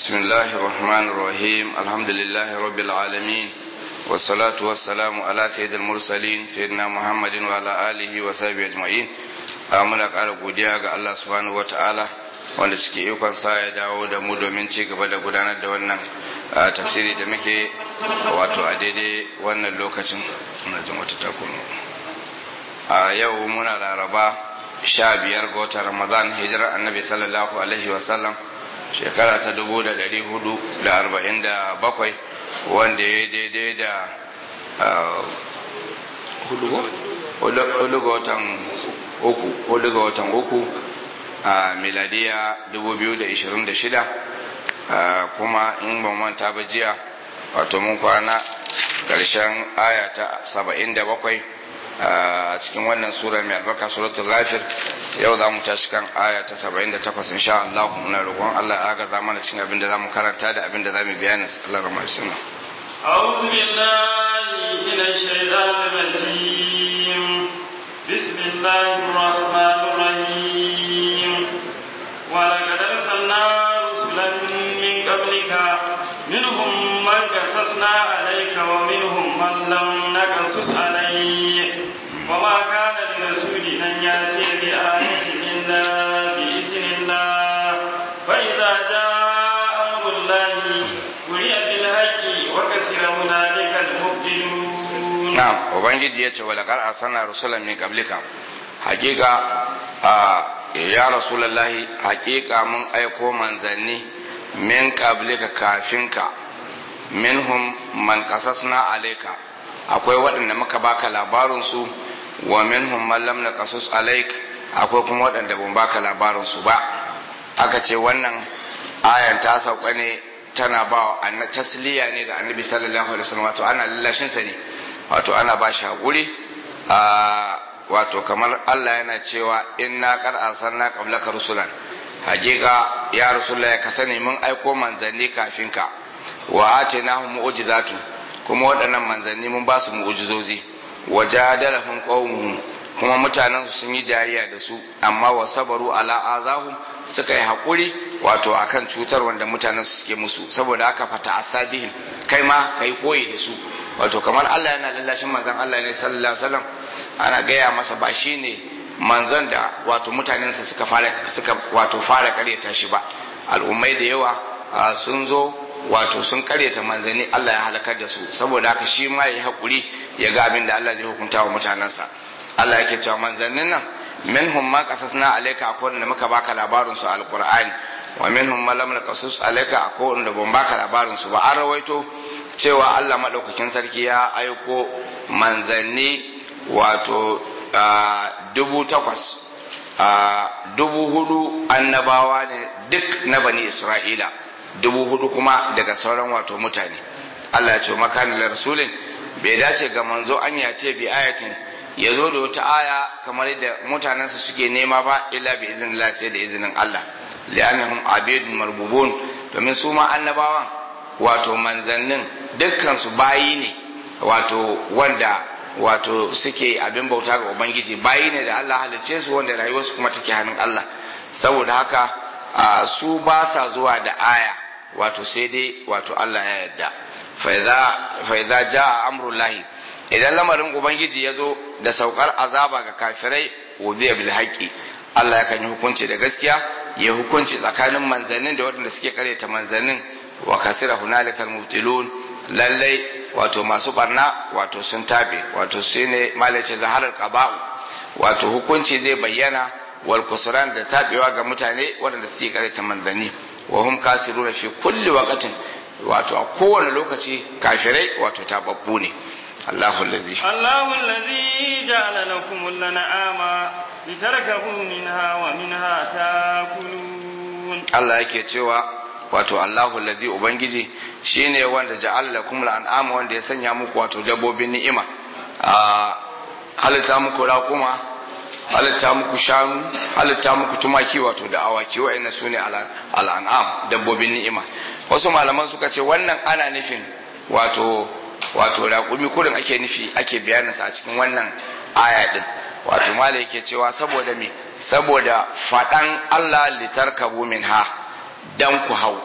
بسم الله الرحمن الرحيم الحمد لله رب العالمين والصلاة والسلام على سيد المرسلين سيدنا محمد وعلى آله وصحبه أجمعين muna ƙara godiya ga Allah subhanahu wata'ala wanda cike ikon sa ya dawo da mu domin ci gaba da gudanar da wannan tafsiri da muke wato a daidai wannan lokacin muna jin wata takono a yau muna laraba sha biyar ga watan ramadan hijirar annabi sallallahu alaihi wasallam shekara ta dubu da dari hudu da arba'in da bakwai wanda ya daidai da hudu ga watan uku hudu ga watan uku a miladiya 2026 kuma in ban manta ba jiya wato mun kwana ƙarshen aya ta 77 a cikin wannan sura mai albarka suratul ghafir yau za mu tashi kan aya ta 78 insha Allah muna roƙon Allah ya ga mana cikin abin da zamu karanta da abin da zamu bayani Allah rahmatu sunna أعوذ بالله من الشيطان الرجيم بسم الله الرحمن الرحيم ولقد أرسلنا رسلا من قبلك منهم من قصصنا عليك ومنهم من لم نقصص عليك وما كان لرسول أن يأتي بآية إلا بإذن الله فإذا جاء أمر الله قرئ بالحق وكسر هنالك المبطلون na'am ubangiji yace wala qad arsalna rusulan min qablika hakika ya rasulullahi hakika mun aiko manzanni min qablika kafinka minhum man qasasna alayka akwai waɗanda muka baka labarin su wa minhum man lam naqasus alayk akwai kuma waɗanda ban baka labarin su ba aka ce wannan ayan ta sauka ne tana ba wa tasliya ne ga annabi sallallahu alaihi wasallam wato ana lallashin sa ne wato ana ba shi haƙuri wato kamar Allah yana cewa inna qad arsalna qablaka rusulan hakika ya rasulullah ya kasane mun aiko manzanni kafin ka wa atinahum mu'jizatu kuma waɗannan manzanni mun ba su mu'jizozi wa jadalahum qaumuhum kuma mutanen su sun yi jayayya da su amma wa sabaru ala azahum suka yi haƙuri wato akan cutar wanda mutanen su suke musu saboda haka fata asabihim kai ma kai koyi da su wato kamar Allah yana lallashin manzon Allah ne sallallahu alaihi wasallam ana gaya masa ba shine manzon da wato mutanensa suka fara suka wato fara karyata shi ba al'ummai da yawa sun zo wato sun karyata manzanni Allah ya halakar da su saboda haka shi ma yayi hakuri ya ga abin da Allah zai hukunta wa mutanensa Allah yake cewa manzannin nan minhum ma qasasna alayka akwai wanda muka baka labarin su alqur'ani wa minhum ma lam naqasus alayka akwai wanda ban baka labarin su ba an rawaito cewa Allah maɗaukakin sarki ya aiko manzanni wato dubu takwas dubu hudu annabawa ne duk na bani isra'ila dubu hudu kuma daga sauran wato mutane Allah ya ce makanin rasulin bai dace ga manzo an ya ce bi ayatin ya zo da wata aya kamar yadda mutanensa suke nema ba illa bi izinin sai da izinin Allah li'annahum abidun marbubun domin su ma annabawan wato manzannin dukkansu bayi ne wato wanda wato suke abin bauta ga ubangiji bayi ne da Allah halicce su wanda rayuwarsu kuma take hannun Allah saboda haka su ba sa zuwa da aya wato sai dai wato Allah ya yarda fa idza jaa amrullahi idan lamarin ubangiji ya zo da saukar azaba ga kafirai wudiya bil haqqi Allah yakan yi hukunci da gaskiya ya hukunci tsakanin manzannin da waɗanda suke karyata manzannin wa kasira hunalika almubtilun lallai wato masu barna wato sun tabe wato shine malace zaharar qaba'u wato hukunci zai bayyana wal kusran da tabewa ga mutane waɗanda suke karanta manzanni wa hum kasiruna fi kulli waqtin wato a kowane lokaci kafirai wato tababbu ne Allahu allazi Allahu allazi ja'ala lakum al-an'ama litarkabu minha wa minha ta'kulun Allah yake cewa wato Allahu lazi ubangiji shine wanda ja'ala lakum al'ama wanda ya sanya muku wato dabbobin ni'ima a halitta muku raƙuma halitta muku shanu halitta muku tumaki wato da awaki wa'annan sune al'an'am dabbobin ni'ima wasu malaman suka ce wannan ana nufin wato wato raƙumi kurin ake nufi ake bayaninsa a cikin wannan aya din wato malai yake cewa saboda me saboda faɗan Allah litarkabu minha dan ku hau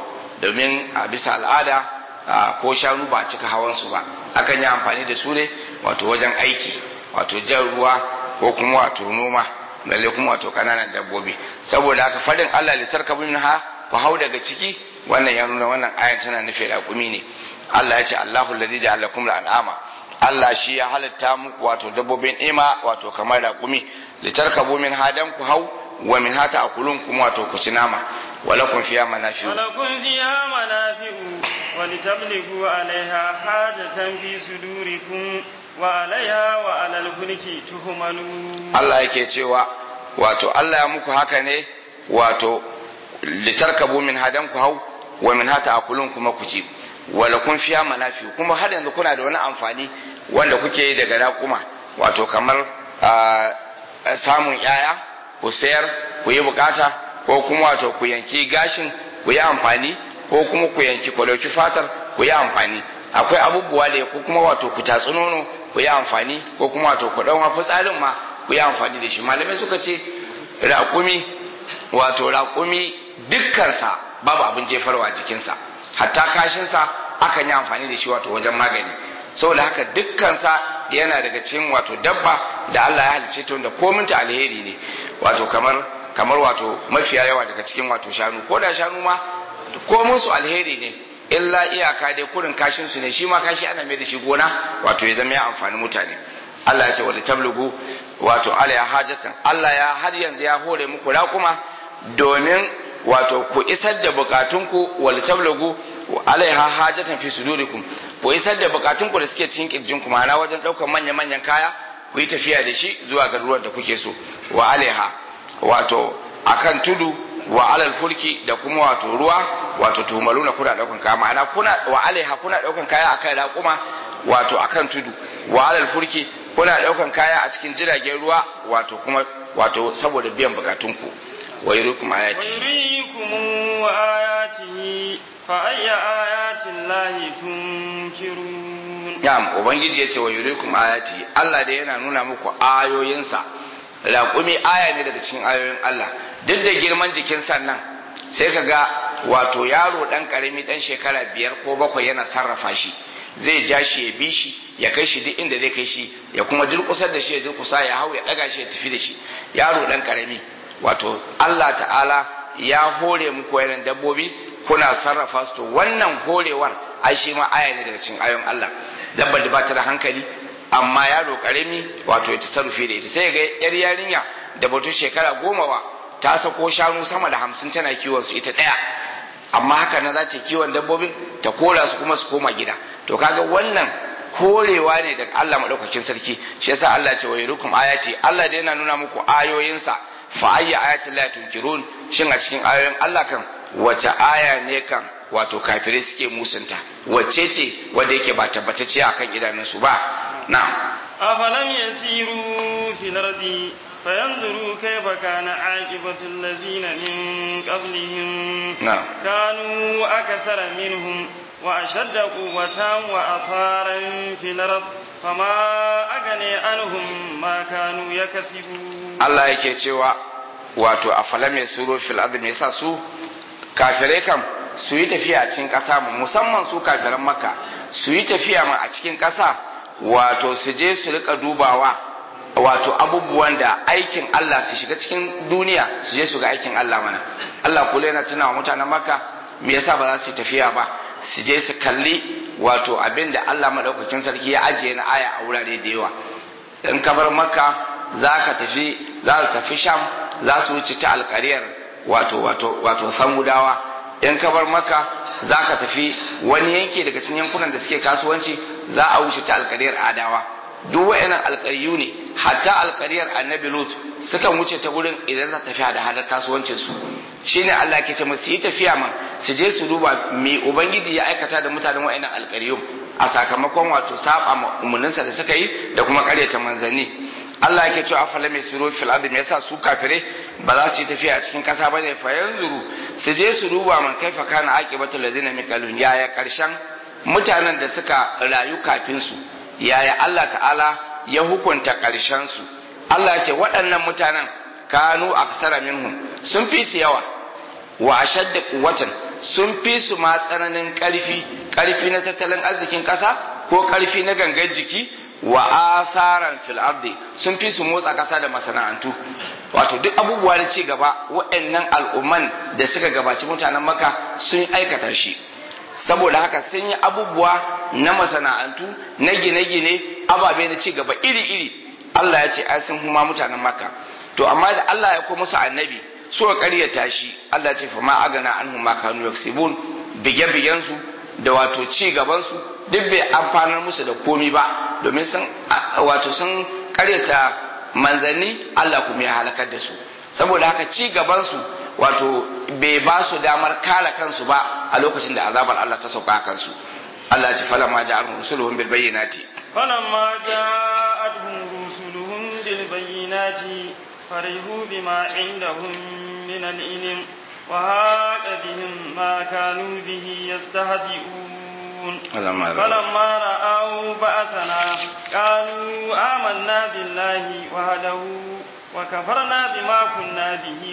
domin a bisa al'ada ko shanu ba a cika hawan su ba akan yi amfani da su ne wato wajen aiki wato jan ruwa ko kuma wato noma lalle kuma wato kananan dabbobi saboda haka fadin Allah litarkabu minha ku hau daga ciki wannan ya nuna wannan ayan tana nufin raƙumi ne Allah ya ce Allahu alladhi ja'ala lakum al'ama Allah shi ya halitta muku wato dabbobin ima wato kamar raƙumi litarkabu min hadan ku hau wa min hata akulun kuma wato ku ci nama walakum fiha manafi'u ولكم فيها منافع ولتبلغوا عليها حاجة في صدوركم وعليها وعلى الفلك تهملون Allah yake cewa wato Allah ya muku haka ne wato litarkabu min hadan ku hau wa min hata akulun kuma ku ci wala kun fiya manafi kuma har yanzu kuna da wani amfani wanda kuke yi daga raƙuma wato kamar samun yaya ku sayar ku yi bukata ko kuma wato ku yanki gashin ku yi amfani ko kuma ku yanki ku dauki fatar ku yi amfani akwai abubuwa da ko kuma wato ku tatsi nono ku yi amfani ko kuma wato ku ɗan fitsarin ma ku yi amfani da shi malamai suka ce raƙumi wato raƙumi dukkansa babu abin jefarwa jikinsa hatta kashinsa akan yi amfani da shi wato wajen magani saboda haka dukkansa yana daga cikin wato dabba da Allah ya halice ta wanda kominta alheri ne wato kamar kamar wato mafiya yawa daga cikin wato shanu ko da shanu ma komin su alheri ne illa iyaka dai kurin kashin su ne shi ma kashi ana mai da shi gona wato ya zama ya amfani mutane Allah ya ce wa litablugu wato ala ya hajatan Allah ya har yanzu ya hore muku raƙuma domin wato ku isar da bukatunku wal tablagu alaiha hajatan fi sudurikum ku isar da bukatunku da suke cikin kirjinku ma'ana wajen daukar manyan manyan kaya ku yi tafiya da shi zuwa garuruwan da kuke so wa alaiha wato akan tudu wa alal fulki da kuma wato ruwa wato tumaluna kuna daukan kaya ma'ana kuna wa alaiha kuna daukan kaya akan raƙuma wato akan tudu wa alal fulki kuna daukan kaya a cikin jiragen ruwa wato kuma wato saboda biyan bukatunku wa yurikum ayati ويريكم آياته فأي آيات الله تنكرون Na'am, Ubangiji ya ce wa yurikum ayati, Allah da yana nuna muku ayoyinsa, raƙumi aya ne daga cikin ayoyin Allah, duk da girman jikin sannan sai ka ga wato yaro ɗan ƙarami ɗan shekara biyar ko bakwai yana sarrafa shi, zai ja shi ya bi shi, ya kai shi duk inda zai kai shi, ya kuma durƙusar da shi ya durƙusa ya hau ya ɗaga shi ya tafi da shi, yaro ɗan ƙarami. Wato Allah ta'ala ya hore muku yanan dabbobi kuna sarrafa su to wannan horewar ai shi ma aya ne daga cikin ayoyin Allah. dabbar da ba ta da hankali amma yaro karami wato ya tasarrufi da ita sai ga yar yarinya da batu shekara goma ba ta sako shanu sama da hamsin tana kiwon su ita ɗaya amma haka na za ta kiwon dabbobin ta kora su kuma su koma gida to kaga wannan korewa ne daga Allah madaukakin sarki shi yasa Allah ce wa yurukum ayati Allah da yana nuna muku ayoyinsa fa ayya ayatin la tunkirun shin a cikin ayoyin Allah kan wace aya ne kan wato kafirai suke musunta wacce ce wanda yake ba tabbatacce akan idanunsu ba na أفلم يسيروا في الأرض فينظروا كيف كان عاقبة الذين من قبلهم نعم كانوا أكثر منهم وأشد قوة وأثارا في الأرض فما أغني عنهم ما كانوا يكسبون Allah yake cewa wato a falam ya suro fil ardi me yasa su kafirai kam su yi tafiya a cikin ƙasa mu musamman su kafiran makka su yi tafiya ma a cikin ƙasa wato su je su rika dubawa wato abubuwan da aikin Allah su shiga cikin duniya su je su ga aikin Allah mana Allah kula yana tuna wa mutanen makka me yasa ba za su yi tafiya ba su je su kalli wato abin da Allah madaukakin sarki ya ajiye na aya a wurare da yawa in ka bar makka za ka tafi za su tafi sham za su wuce ta alkariyar wato wato wato samudawa in ka bar makka za ka tafi wani yanki daga cikin yankunan da suke kasuwanci za a wuce ta alkariyar adawa duk wa'annan alkariyu ne hatta alkariyar annabi lut sukan wuce ta wurin idan za tafi da hadar kasuwancin su shine Allah ke ce musu yi tafiya man su je su duba me ubangiji ya aikata da mutanen wa'annan alkariyu a sakamakon wato saba umarninsa da suka yi da kuma karyata manzanni Allah yake cewa afala mai suro fil ardi me yasa su kafire ba za su yi tafiya a cikin kasa bane fa yanzuru su je su duba man kaifa kana aqibatu ladina min qalun yaya karshen mutanen da suka rayu kafin su yaya Allah ta'ala ya hukunta karshen su Allah ya ce waɗannan mutanen kanu aksara minhum sun fi su yawa wa ashadda quwwatan sun fi su ma tsananin karfi karfi na tattalin arzikin kasa ko karfi na gangan jiki wa asaran fil ardi sun fi su motsa kasa da masana'antu wato duk abubuwa da ci gaba waɗannan al'umman da suka gabaci mutanen maka sun aikata shi saboda haka sun yi abubuwa na masana'antu na gine-gine ababe na ci gaba iri-iri Allah ya ce ai sun huma mutanen maka to amma da Allah ya kuma musu annabi suka karyata shi Allah ya ce fa ma agana anhum ma kanu yaksibun bige-bigen su da wato ci gaban su duk bai amfanar musu da komi ba domin sun wato sun karyata manzanni Allah kuma ya halakar da su saboda haka ci gaban su wato bai ba su damar kare kansu ba a lokacin da azabar Allah ta sauka kansu Allah ya ce falamma ja'alhum rusuluhum bil bayyinati فلما جاءتهم رسلهم بالبينات فرحوا بما عندهم من العلم وهاك بهم ما كانوا به يستهزئون فلما رأوا بأسنا قالوا آمنا بالله وهده وكفرنا بما كنا به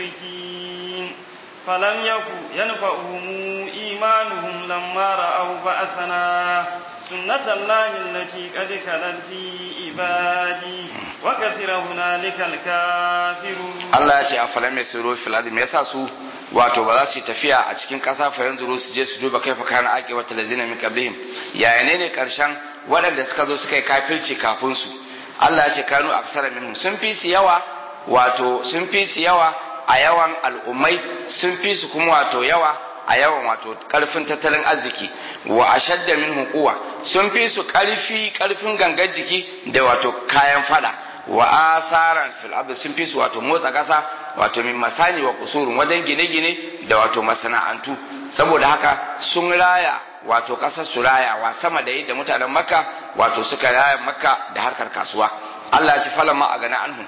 مشركين فلم يكن ينفعهم إيمانهم لما رأوا بأسنا سنة الله التي قد خلت في عبادي وكسر هنالك الكافرون الله يجي أفلم يسيروا في الأرض يسا su wato ba za su yi tafiya a cikin ƙasa fa yanzu su je su duba kai fa kana ake wata lazina min qablihim yaya ne ne karshen waɗanda suka zo suka yi kafirci kafin su Allah ya ce kanu aksara minhum sun fi su yawa wato sun fi su yawa a yawan al'ummai sun fi su kuma wato yawa a yawan wato karfin tattalin arziki wa ashadda min quwwa sun fi su karfi karfin gangan jiki da wato kayan fada wa asaran fil ard sun fi su wato motsa kasa wato min masani wa kusurun wajen gine-gine da wato masana'antu saboda haka sun raya wato kasar su rayawa sama da yadda mutanen makka wato suka raya makka da harkar kasuwa Allah ya ci falama a gana anhum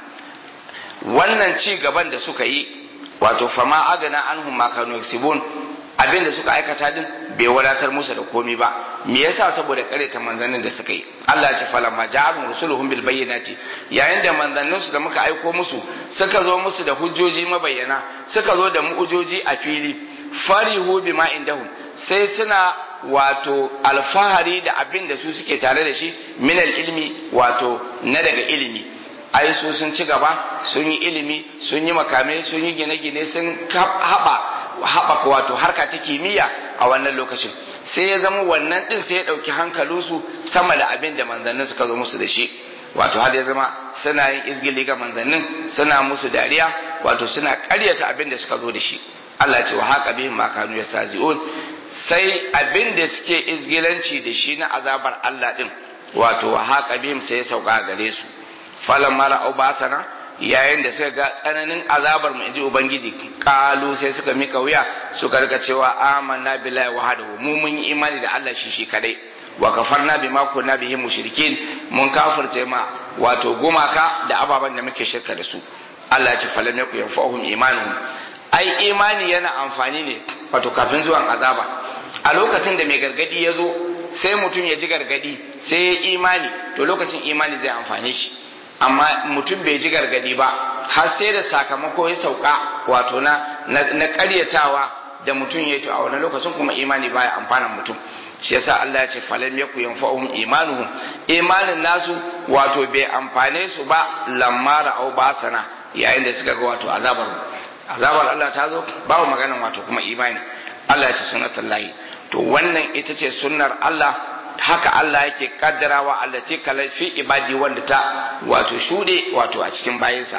wannan ci gaban da suka yi wato fama agana anhum ma kanu yaksibun abin da suka aikata din bai wadatar musu da komi ba me yasa saboda ta manzannin da suka yi Allah ya ce falamma ja'alhum rusuluhum bil bayyinati yayin da manzannin su da muka aiko musu suka zo musu da hujjoji mabayyana suka zo da mu'ujoji a fili farihu bima indahum sai suna wato alfahari da abin da su suke tare da shi minal ilmi wato na daga ilimi ai su sun ci gaba sun yi ilimi sun yi makamai sun yi gine-gine sun haɓa haɓaka wato harka ta kimiyya a wannan lokacin sai ya zama wannan ɗin sai ya ɗauki hankalinsu sama da abin da manzannin suka zo musu da shi wato har ya zama suna yin izgili ga manzannin suna musu dariya wato suna ƙaryata abin da suka zo da shi Allah ce wa haka bihim ma kanu yastazi'un sai abin da suke izgilanci da shi na azabar Allah din wato wa haka bihim sai ya sauka gare su falan mara au basana yayin da suka ga tsananin azabar mu inji ubangiji kalu sai suka mika wuya suka rika cewa amanna billahi wahdahu mu mun yi imani da Allah shi shi kadai wa kafarna bima kunna bihi mushrikin mun kafirce ma wato gumaka da ababan da muke shirka da su Allah ya ce falam yaku yanfa'uhum imanuhum ai imani yana amfani ne wato kafin zuwan azaba a lokacin da mai gargadi ya zo sai mutum ya ji gargadi sai ya imani to lokacin imani zai amfane shi amma mutum bai ji gargadi ba har sai da sakamako ya sauka wato na na karyatawa da mutum ya to a wani lokacin kuma imani baya amfanan mutum shi yasa Allah ya ce falam yaku yanfa'uhum imanuhum imanin nasu wato bai amfane su ba lamara au basana yayin da suka ga wato azabar azabar Allah ta zo babu maganan wato kuma imani Allah ya ce sunnatullahi to wannan ita ce sunnar Allah haka Allah yake kaddarawa Allah ce kalai fi ibadi wanda ta wato shude wato a cikin bayinsa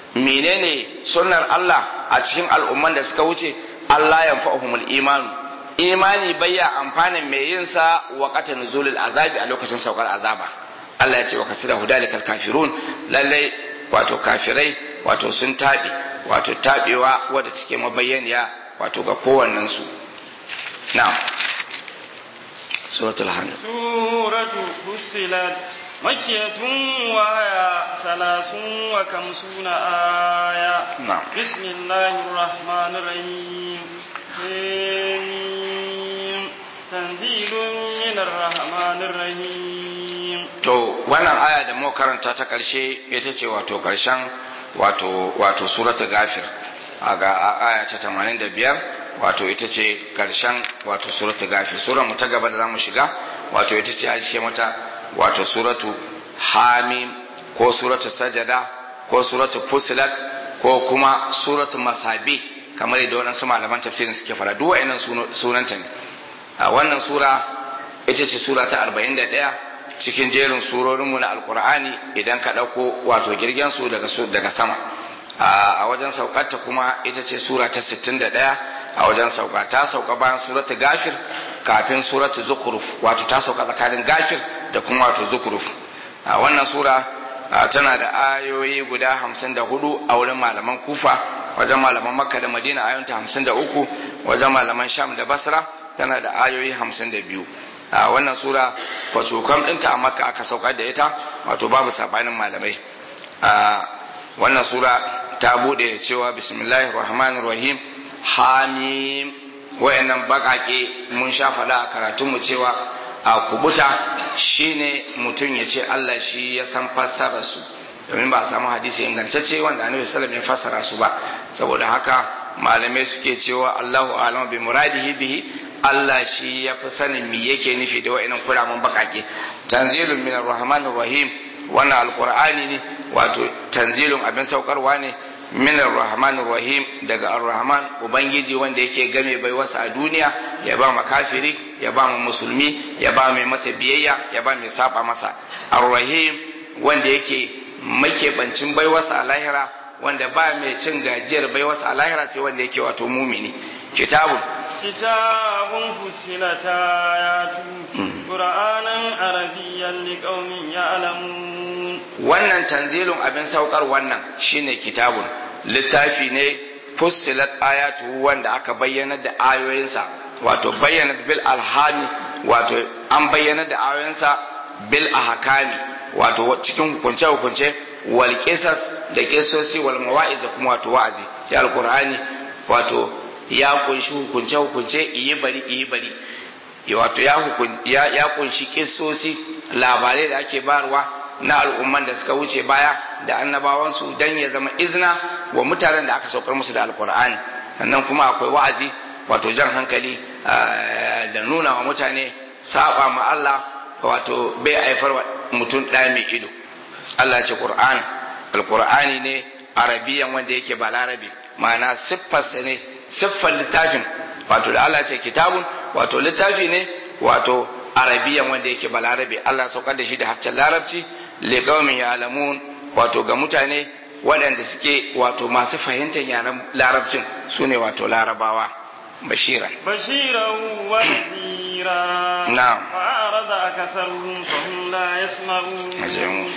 menene sunnar Allah a cikin al'umman da suka wuce Allah ya fa'ahumul imanu imani bayya amfanin mai yin sa waqata nuzulul azabi a lokacin saukar azaba Allah ya ce wa kasira hudalikal kafirun lalle wato kafirai wato sun tabi wato tabewa wadda take mabayyaniya wato ga kowannensu na'am suratul hamd suratu fussilat makiyatun wa aya salasun wa kamsuna aya na'am bismillahir rahmanir rahim Hamim. tanzilun minar rahmanir rahim to wannan aya da muka karanta ta karshe ita ce wato karshen wato wato suratul gafir a ga aya ta 85 wato ita ce karshen wato suratu gafi sura mu ta gaba da zamu shiga wato ita ce ake mata wato suratu hamim ko suratu sajada ko suratu fusilat ko kuma suratu masabi kamar yadda waɗansu malaman tafsirin suke fara duk wa'annan sunanta ne a wannan sura ita ce sura ta 41 cikin jerin surorinmu na alkur'ani idan ka ɗauko wato girgen su daga sama a wajen saukarta kuma ita ce sura ta 61 a wajen sauka ta sauka bayan suratu gafir kafin suratu zukuruf wato ta sauka tsakanin gafir da kuma wato zukuruf a wannan sura tana da ayoyi guda hamsin da hudu a wurin malaman kufa wajen malaman makka da madina ayoyinta hamsin da uku wajen malaman sham da basra tana da ayoyi hamsin da biyu a wannan sura kwacokam ɗinta a makka aka saukar da ita wato babu sabanin malamai a wannan sura ta bude cewa bismillahir rahmanir rahim hamim wayannan bakake mun sha faɗa a karatunmu cewa a kubuta shine mutum ya ce Allah shi ya san fassara su domin ba a samu hadisi ingantacce wanda annabi sallallahu ya fassara su ba saboda haka malamai suke cewa Allahu a'lamu bi muradihi bihi Allah shi ya fi sanin me yake nufi da wa'annan kuramin bakake tanzilun minar rahmanir rahim wannan alqur'ani ne wato tanzilun abin saukarwa ne minar rahmanir rahim daga ar-rahman ubangiji wanda yake game baiwarsa a duniya ya ba ma kafiri ya ba ma musulmi ya ba mai masa biyayya ya ba mai saba masa ar-rahim wanda yake makebancin baiwarsa a lahira wanda ba mai cin gajiyar baiwarsa a lahira sai wanda yake wato mumini kitabun kitabun fusilat ayatu qur'anan arabiyyan liqaumin ya'lamun wannan tanzilun abin saukar wannan shine kitabun littafi ne fussilat ayatu wanda aka bayyana da ayoyinsa wato bayyana bil alhami wato an bayyana da ayoyinsa bil ahkami wato cikin hukunce hukunce wal qisas da kisosi wal mawa'iz da kuma wato wa'azi ya alqur'ani wato ya kunshi hukunce hukunce iyi bari iyi bari wato ya hukun ya, ya kunshi kisosi labarai da ake barwa na al'umman da suka wuce baya da annabawansu dan ya zama izina wa mutanen da aka saukar musu da alqur'ani sannan kuma akwai wa'azi wato jan hankali da nuna wa mutane saba ma Allah wato bai haifar wa mutum ɗaya mai ido Allah ce Qur'an alqur'ani ne arabiyan wanda yake ba larabi ma'ana siffarsa ne siffar littafin wato da Allah ce kitabun wato littafi ne wato arabiyan wanda yake ba larabi Allah saukar da shi da harshen larabci liqaumin ya'lamun wato ga mutane waɗanda suke wato masu fahimtar yaren larabcin su ne wato larabawa bashiran bashiran wa nadhira na'am فأعرض أكثرهم فهم لا يسمعون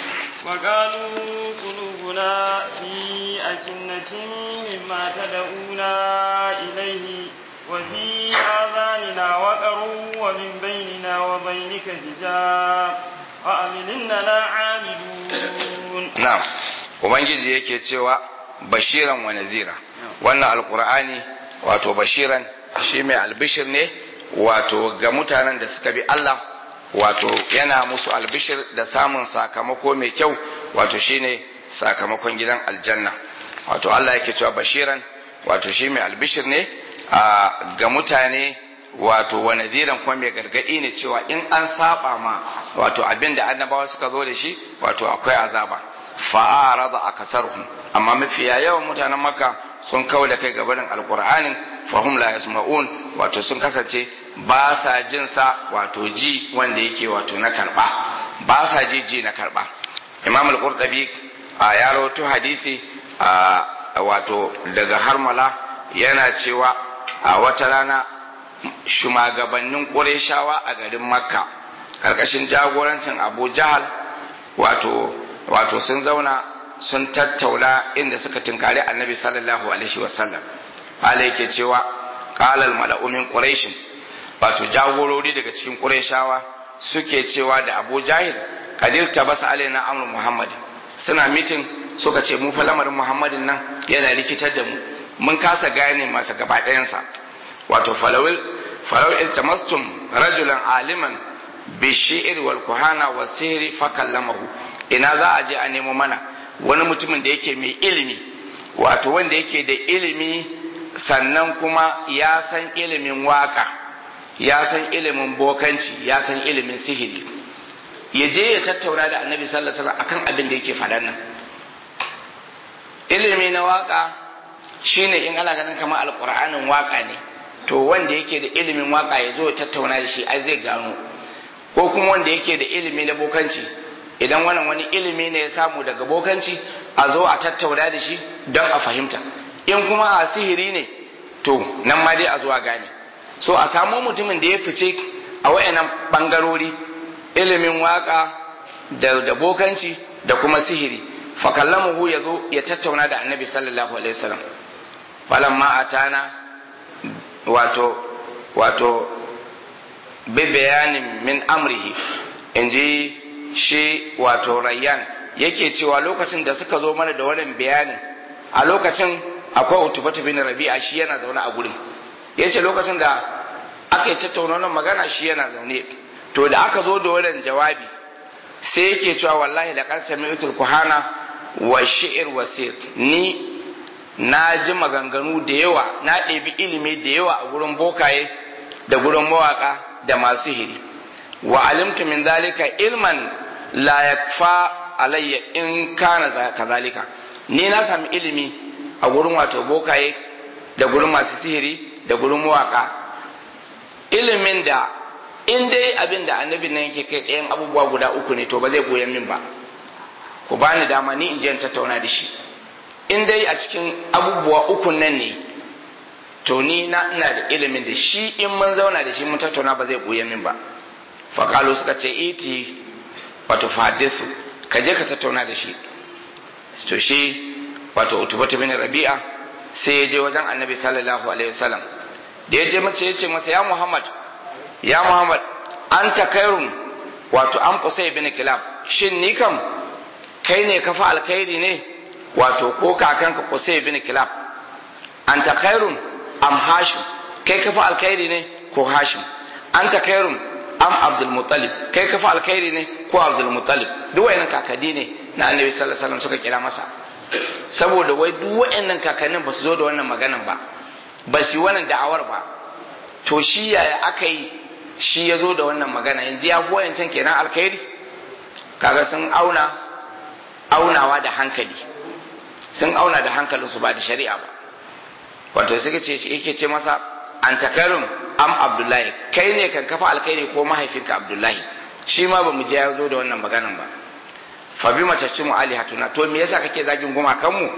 وقالوا قلوبنا في أكنة مما تدعونا إليه وفي آذاننا وقر ومن بيننا وبينك حجاب فأمل إننا عاملون na'am ubangiji yake cewa bashiran wa nazira wannan alqur'ani wato bashiran shi mai albishir ne wato ga mutanen da suka bi Allah wato yana musu albishir da samun sakamako mai kyau wato shine sakamakon gidan aljanna wato Allah yake cewa bashiran wato shi mai albishir ne a ga mutane wato wa nadiran kuma mai gargadi ne cewa in an saba ma wato abin da annabawa suka zo da shi wato akwai azaba fa'arada akasaruhum amma mafiya yawan mutanen makka sun kawo da kai gabanin alqur'anin fahum la yasma'un wato sun kasance ba sa jin sa wato ji wanda yake wato na karba ba sa ji ji na karba imam al-qurtubi a ya rawaito hadisi a wato daga harmala yana cewa a wata rana shugabannin qurayshawa a garin makka karkashin jagorancin abu jahal wato wato sun zauna sun tattauna inda suka tinkari annabi sallallahu alaihi wasallam ala yake cewa qalal mala'u min quraish wato jagorori daga cikin qurayshawa suke cewa da abu jahil kadir tabasa alaina amru muhammad suna mitin suka ce mu fa lamarin muhammadin nan yana rikitar da mu mun kasa gane masa gaba ɗayansa wato falawil falawil iltamastum rajulan aliman bi shi'r wal kuhana was sihri fakallamahu ina za a je a nemo mana wani mutumin da yake mai ilimi wato wanda yake da ilimi sannan kuma ya san ilimin waka ya san ilimin bokanci ya san ilimin sihiri ya je ya tattauna da annabi sallallahu alaihi wasallam akan abin da yake faɗan nan ilimi na waka shine in ana ganin kamar alqur'anin waka ne to wanda yake da ilimin waka ya zo ya tattauna da shi ai zai gano ko kuma wanda yake da ilimi na bokanci idan wannan wani ilimi ne ya samu daga bokanci a zo a tattauna da shi don a fahimta in kuma a sihiri ne to nan ma dai a zuwa gane so a samu mutumin da ya fice a wayannan bangarori ilimin waka da, da bokanci da kuma sihiri fakallamuhu ya zo ya tattauna da annabi sallallahu alaihi wasallam falamma atana wato wato bi bayanin min amrihi inji shi wato rayyan yake cewa lokacin da suka zo mana da wannan bayanin a lokacin akwai utubatu bin rabi'a shi yana zaune a gurin yace lokacin da aka yi tattauna wannan magana shi yana zaune to da aka zo da wannan jawabi sai yake cewa wallahi da kan sami'tul kuhana wa shi'r wasir ni na ji maganganu da yawa na ɗebi ilimi da yawa a gurin bokaye da gurin mawaka da masu hiri wa alimtu min zalika ilman la yakfa alayya in kana kazalika ni na sami ilimi a gurin wato bokaye da gurin masu sihiri da gurin mawaka ilimin da in dai abin da annabin nan yake kai ɗayan abubuwa guda uku ne to ba zai goyon min ba ku bani dama ni in je in tattauna da shi in dai a cikin abubuwa uku nan ne to ni na ina da ilimin da shi in mun zauna da shi mun tattauna ba zai goyon min ba faƙalo suka ce iti wato fadisu ka je ka tattauna da shi to shi wato utubatu bin rabi'a sai ya je wajen annabi sallallahu alaihi wasallam da ya je mace ya ce masa ya muhammad ya muhammad an ta kairun wato an kusai bin kilab shin ni kam kai ne kafa alkhairi ne wato ko kakanka kusai bin kilab an ta kairun am hashim kai kafa alkhairi ne ko hashim an ta kairun am abdul muttalib kai kafa alkhairi ne ko abdul muttalib duk wayannan kakadi ne na annabi sallallahu alaihi wasallam suka kira masa saboda wai duk wayannan kakannin ba su zo da wannan maganan ba ba su yi wannan da'awar ba to shi yaya aka yi shi ya zo da wannan magana yanzu ya fi wayancan kenan alkhairi kaga sun auna aunawa da hankali sun auna da hankalinsu ba da shari'a ba wato suka ce yake ce masa an takarun am abdullahi kai ne kan kafa alkhairi ko mahaifinka abdullahi shi ma ba mu je ya zo da wannan maganan ba fa bi macacin mu alihatuna to me yasa kake zagin gumakan mu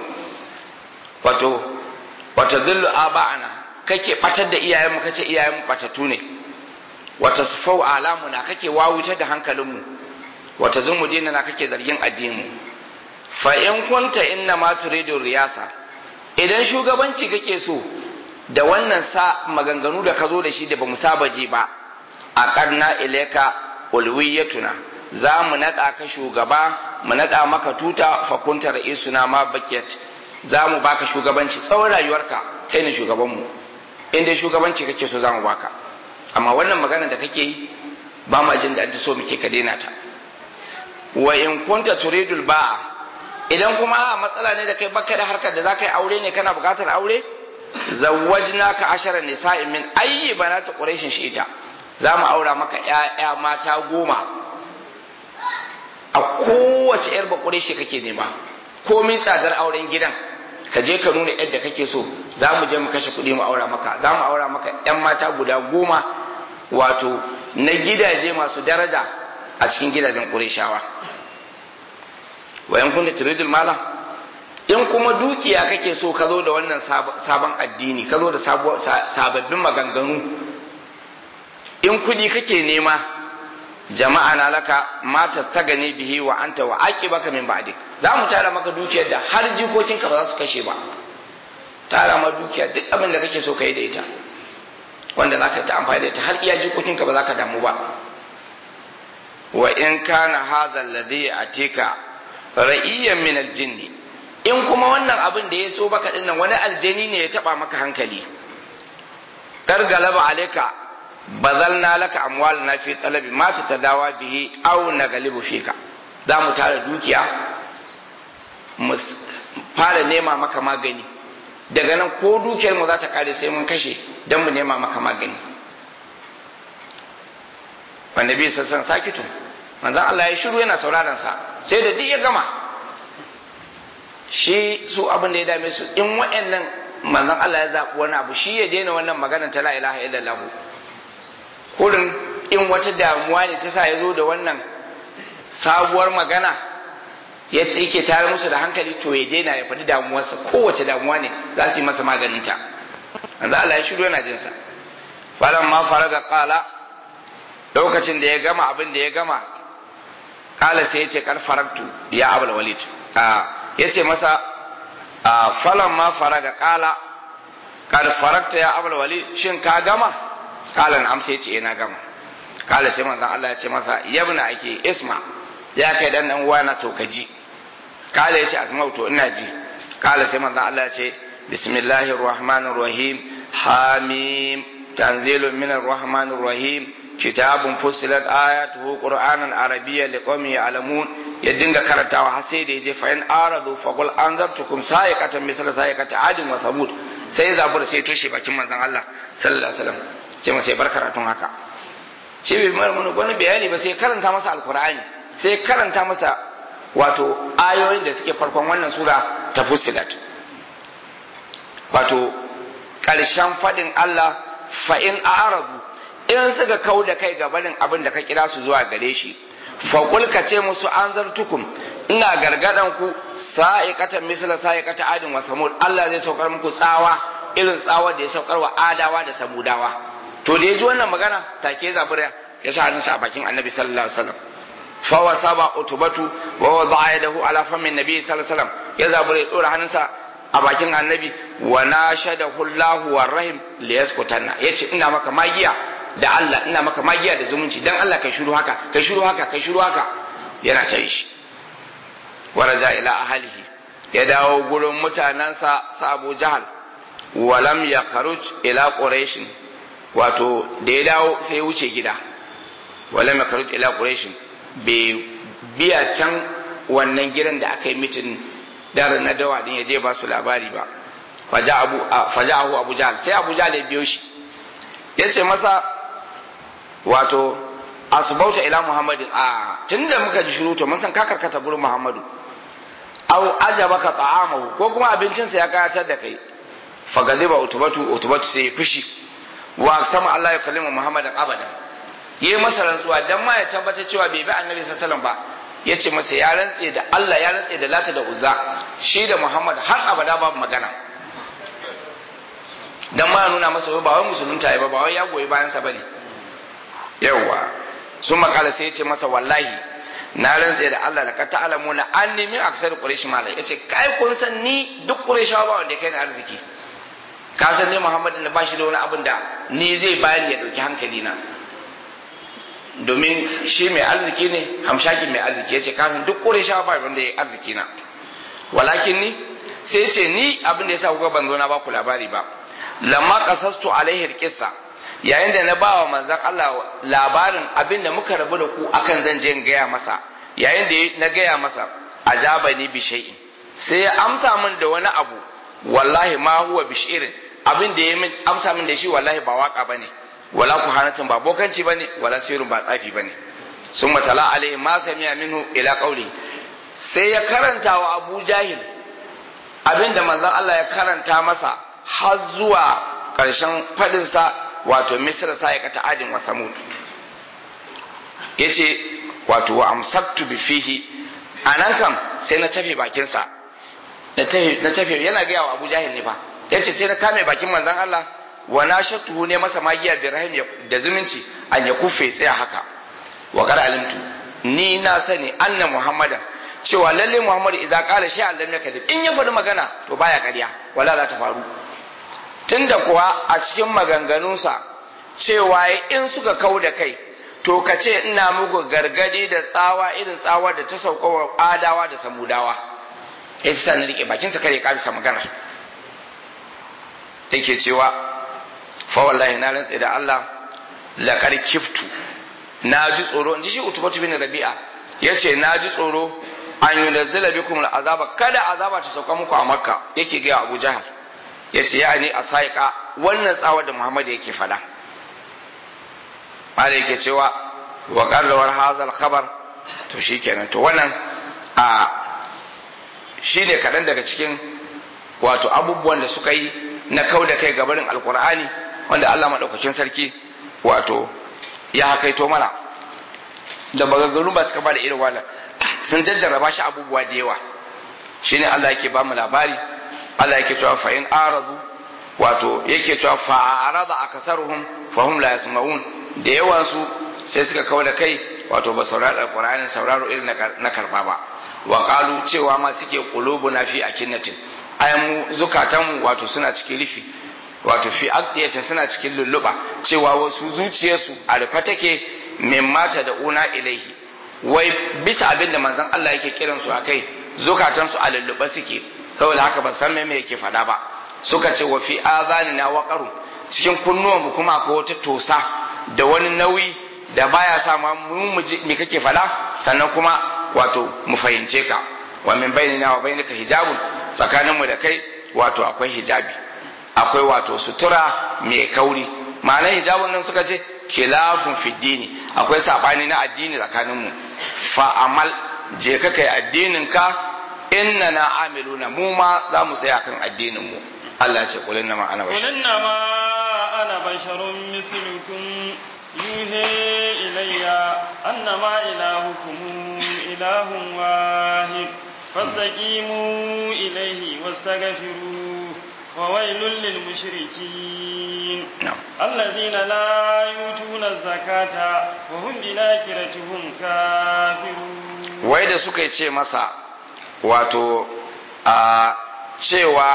wato wato dillu aba'ana kake batar da iyayenmu kace iyayenmu batatu ne wata sufau alamuna kake wawutar da hankalinmu wata zumu na kake zargin addinin fa in kunta inna ma turidu riyasa idan shugabanci kake so da wannan sa maganganu da ka zo da shi da bamu saba ji ba a karna ilaika ulwiyatuna za mu naɗa ka shugaba mu naɗa maka tuta fa kunta ra'isuna ma bakiyat za mu baka shugabanci tsawon rayuwarka kai ne shugabanmu in dai shugabanci kake so za mu baka amma wannan magana da kake yi ba ma jin da so muke ka daina ta wa in kunta turidul ba'a idan kuma a matsala ne da kai baka da harkar da za ka yi aure ne kana bukatar aure zawwajna ka ashara nisa'in min ayyi banati quraishin shi ita za mu aura maka ƴaƴa mata goma a kowace yar bakureshi kake nema komin tsadar auren gidan ka je ka nuna yadda kake so za mu je mu kashe kuɗi mu aura maka za mu aura maka ƴan mata guda goma wato na gidaje masu daraja a cikin gidajen ƙureshawa wayan kun da turidul mala in kuma dukiya kake so ka zo da wannan sabon addini ka zo da sababbin maganganu in kuɗi kake nema jama'a na laka mata ta gane bihi wa anta wa baka min ba'dik za mu tara maka dukiyar da har jikokinka ba za su kashe ba tara ma dukiya duk abin da kake so ka yi da ita wanda za ka ta amfani da ita har iya jikokinka ba za ka damu ba wa in kana hadha alladhi atika ra'iyyan min aljinn in kuma wannan abin da ya so baka dinnan wani aljani ne ya taba maka hankali kar galaba alayka bazalna laka amwalna fi talabi ma tatadawa bihi aw nagalibu fika za mu tara dukiya mu fara nema maka magani daga nan ko dukiyar mu za ta kare sai mun kashe don mu nema maka magani wanda bi sassan sakitu manzon Allah ya shiru yana sauraron sa sai da duk ya gama shi su abin da ya dame su in wa'annan manzon Allah ya zaɓi wani abu shi ya daina wannan magana ta la ilaha illallah kurin in wata damuwa ne ta sa ya zo da wannan sabuwar magana ya yake tare musu da hankali to ya daina ya faɗi damuwarsa kowace damuwa ne za su yi masa maganinta manzon Allah ya shiru yana jinsa falan ma faraga qala lokacin da ya gama abin da ya gama kala sai ya ce kar faraktu ya abul walid ya ce masa falan ma faraga kala kar farakta ya abul walid shin ka gama kala na amsa ya ce na gama kala sai manzon Allah ya ce masa yabna ake isma ya kai dan dan uwa na to ka ji kala ya ce asma'u to ina ji kala sai manzon Allah ya ce bismillahir rahmanir rahim hamim tanzilun minar rahmanir rahim kitabun fusilat ayatuhu qur'anan arabiyyan liqaumin ya'lamun ya dinga karantawa har sai da yaje fa in aradu fa qul anzartukum sa'iqatan misal sa'iqati adin wa samud sai zabura sai toshe bakin manzon Allah sallallahu alaihi wasallam ce masa bar karatun haka shi bai mar mun wani bayani ba sai karanta masa alqur'ani sai karanta masa wato ayoyin da suke farkon wannan sura ta fusilat wato karshen fadin Allah fa in aradu in suka kau da kai gabanin abin da ka kira su zuwa gare shi faƙul ka ce musu an zartukum ina gargadan ku sa'iqatan misla sa'iqata adin wa samud Allah zai saukar muku tsawa irin tsawa da ya saukar wa adawa da samudawa to da ya ji wannan magana take zabura ya sa hannunsa a bakin annabi sallallahu alaihi wasallam fa wasaba utubatu wa wada'a yadahu ala famin nabi sallallahu alaihi wasallam ya zabura ya dora hannunsa a bakin annabi wa nashadahu Allahu warrahim liyaskutanna yace ina maka magiya da Allah ina maka magiya da zumunci dan Allah kai shiru haka kai shiru haka kai shiru haka yana ta shi waraja ila ahlihi ya dawo gurin mutanansa sa Abu Jahal walam ya kharuj ila quraish wato da ya dawo sai ya wuce gida walam ya kharuj ila quraish bai biya can wannan gidan da aka yi mitin daren na dawa din ya je ba su labari ba faja abu faja abu Jahal sai Abu Jahal ya biyo shi ya ce masa wato asbauta ila muhammadin a tunda muka ji shiru to mun san ka karkata gurin muhammadu aw ajabaka ta'amahu ko kuma abincinsa ya kayatar da kai fagadiba utubatu utubatu sai fushi wa sama Allah ya kallima muhammadin abadan yayi masa rantsuwa dan ma ya tabbata cewa bai bi annabi sallallahu alaihi wasallam ba yace masa ya rantse da Allah ya rantse da lata da uzza shi da muhammad har abada babu magana dan ma nuna masa ba wai musulunta ya ba ba wai ya goyi bayan sa bane yawa sun makala sai ya ce masa wallahi na rantse da Allah da ka ta'alamu na an nemi aksar quraish malai yace kai kun san ni duk qurayshawa ba wanda kai ni arziki ka san ne Muhammadu da bashi da wani abin da ni zai bani ya dauki hankali na domin shi mai arziki ne hamshakin mai arziki yace ka san duk qurayshawa ba wanda ya arziki na walakin ni sai ce ni abin da yasa kuka ban zo na ba ku labari ba lamma qasastu alaihi alqissa yayin da na bawa manzon Allah labarin abin da muka rabu da ku akan zan je in gaya masa yayin da na gaya masa ajabani bi shay'in sai ya amsa min da wani abu wallahi ma huwa bi shi'rin abin da ya amsa min da shi wallahi ba waka bane wala kuhanatin ba bokanci bane wala sirrin ba tsafi bane summa tala alaihi ma sami'a minhu ila qawli sai ya karanta wa Abu Jahil abin da manzon Allah ya karanta masa har zuwa ƙarshen faɗinsa wato misra sa ya kata adin wa samud ya ce wato wa amsaktu bi fihi a nan kam sai na tafe bakinsa na tafe yana gaya wa abu jahil ne fa ya ce sai na kame bakin manzan Allah wa na shattuhu ne masa magiya bi rahim da zumunci an ya kufe tsaya haka wa kar alimtu ni na sani anna muhammadan cewa lalle muhammadu idza qala shay'an lam yakذب in ya faɗi magana to baya ƙarya wala za ta faru tunda kuwa a cikin maganganunsa cewa in suka kau da kai to ka ce ina muku gargadi da tsawa irin tsawa da ta sauka wa adawa da samudawa ya ci na rike bakinsa kare karisa magana take cewa fa wallahi na rantse da Allah laqad kiftu na ji tsoro in ji shi utubatu bin rabi'a yace na ji tsoro an yunazzila bikum al'azaba kada azaba ta sauka muku a makka yake ga Abu Jahal yace ya ni asaika wannan tsawar da Muhammad yake fada malai yake cewa wa qarrawar hadha al-khabar to shikenan to wannan a shine kadan daga cikin wato abubuwan da suka yi na kau da kai gabarin alkur'ani wanda Allah madaukakin sarki wato ya hakaito mana da maganganu ba suka ba da irin wannan sun jajjarraba shi abubuwa da yawa shine Allah yake ba mu labari Allah yake cewa fa in aradu wato yake cewa fa arada akasaruhum fa hum la yasma'un da yawan su sai suka kawo da kai wato ba saurari alqur'anin sauraro irin na karba ba wa qalu cewa ma suke qulubuna fi akinnatin ayan mu zukatan mu wato suna cikin rufi wato fi aqdiyata suna cikin lulluba cewa wasu zuciyarsu a rufe take min mata da una ilaihi wai bisa abin da manzon Allah yake kiran su akai zukatan su a lulluba suke saboda haka ban san me yake fada ba suka ce wa fi azanina waqaru cikin kunnuwan mu kuma akwai wata tosa da wani nauyi da baya sa ma mu me kake fada sannan kuma wato mu fahimce ka wa min bainina wa bainika hijabun tsakanin mu da kai wato akwai hijabi akwai wato sutura mai kauri ma'anar hijabun nan suka ce khilafun fi dini akwai sabani na addini tsakanin mu fa amal je ka kai addinin ka inna na amiluna mu ma za mu tsaya kan addinin mu Allah ce kulin na ma ana bashar kulin na ma ana basharun mislukum yuhe ilayya annama ilahukum ilahun wahid fastaqimu ilayhi wastaghfiruh وويل للمشركين نعم. الذين لا يؤتون الزكاة وهم بالآخرة هم كافرون wai da suka ce masa wato a cewa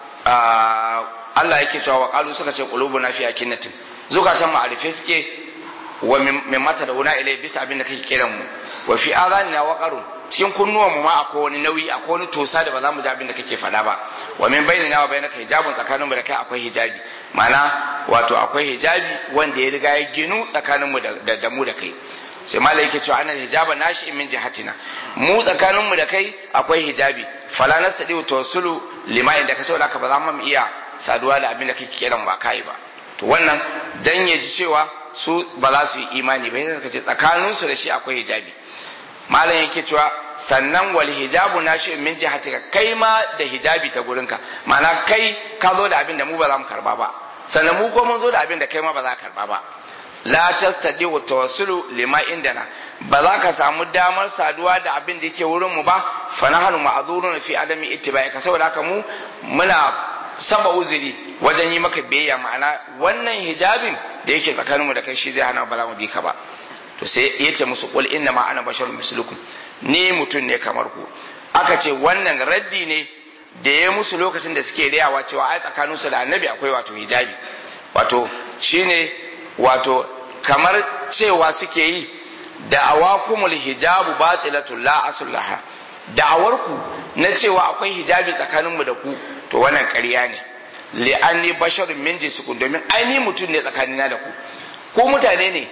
a Allah yake cewa wa qalu suka ce qulubuna fi akinnatin zukatan mu arife suke wa min mata da una ilai bisa abin da kake kiran mu wa fi azanina waqarun cikin kunnuwan mu ma akwai wani nauyi akwai wani tosa da ba za mu ji abin da kake faɗa ba wa min bainina wa bainaka hijabun tsakanin mu da kai akwai hijabi ma'ana wato akwai hijabi wanda ya riga ya ginu tsakanin mu da da mu da kai sai malai yake cewa annal hijaba nashi min jihatina mu tsakanin mu da kai akwai hijabi fala nastadi tawassulu lima inda ka saboda ka ba za mu iya saduwa da abin da kake kiran ba kai ba to wannan dan ya ji cewa su ba za su yi imani ba sai suka ce tsakanin su da shi akwai hijabi malam yake cewa sannan wal hijabu nashi min jihatika kai ma da hijabi ta gurinka ma'ana kai ka zo da abin da mu ba za mu karba ba sannan mu ko mun zo da abin da kai ma ba za ka karba ba la tastadi wa tawassulu lima indana ba za ka samu damar saduwa da abin da yake wurin mu ba fa nahnu ma'zuruna fi adami ittiba'i ka saboda haka mu muna saba uzuri wajen yi maka biyayya ma'ana wannan hijabin da yake tsakaninmu da kai shi zai hana ba za mu bi ka ba to sai ya ce musu qul inna ma ana basharun mislukum ni mutum ne kamar ku aka ce wannan raddi ne da ya musu lokacin da suke riyawa cewa ai tsakaninsu da annabi akwai wato hijabi wato shine wato kamar cewa suke yi da'awakumul hijabu batilatul la aslaha da'awarku na cewa akwai hijabi tsakaninmu da ku to wannan ƙarya ne li'anni basharun min jinsikum domin ai ni mutum ne tsakanina da ku ko mutane ne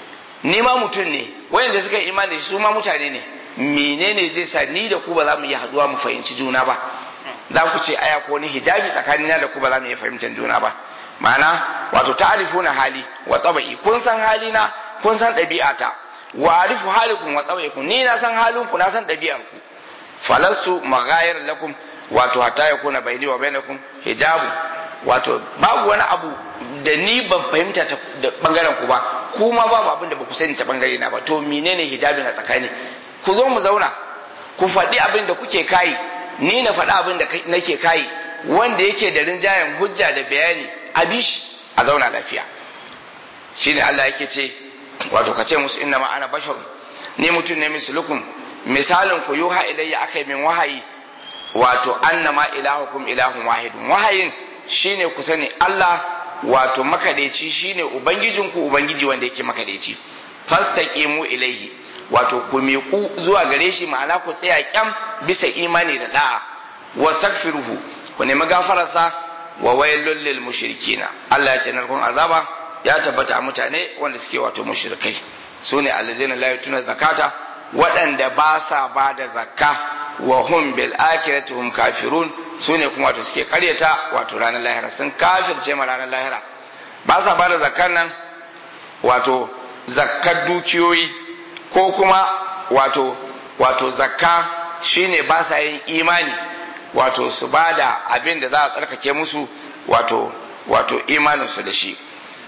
ni ma mutum ne wayanda suka yi imani da shi su ma mutane ne menene zai sa ni da ku ba za mu iya haduwa mu fahimci juna ba za ku ce aya ko ni hijabi tsakanina da ku ba za mu iya fahimtar juna ba ma'ana wato ta'rifuna hali wa tabi'i kun san halina kun san ɗabi'ata wa arifu halikum wa tabi'ikum ni na san halinku na san ɗabi'ar ku falastu maghayir lakum wato hatta yakuna baini wa bainakum hijabu wato babu wani abu da ni ban fahimta ta da bangaren ku ba kuma babu abin da ba ku sani ta bangare na ba to menene hijabi na tsakani ku zo mu zauna ku faɗi abin da kuke kai ni na faɗi abin da nake kai wanda yake da rinjayen hujja da bayani a bishi a zauna lafiya shine Allah yake ce wato ka ce musu inna ma ana bashar ni mutum ne mislukum misalin ku yuha ilayya akai min wahayi wato annama ilahukum ilahun wahidun wahayin shine ku sani Allah wato makadaici shine ubangijinku ubangiji wanda yake makadaici fastaqimu ilaihi wato ku miƙu zuwa gare shi ma'ana ku tsaya kyam bisa imani da da'a wastaghfiruhu ku nemi gafararsa wa wailul lil mushrikina Allah ya ce narkon azaba ya tabbata a mutane wanda suke wato mushrikai sune allazina la yutuna zakata waɗanda ba sa ba da zakka wa hum bil akhirati hum kafirun sune kuma wato suke karyata wato ranar lahira sun kafirce ma ranar lahira ba sa bada zakkan nan wato zakkar dukiyoyi ko kuma wato wato zakka shine ba sa yin imani wato su bada abin da za a tsarkake musu wato wato imaninsu da shi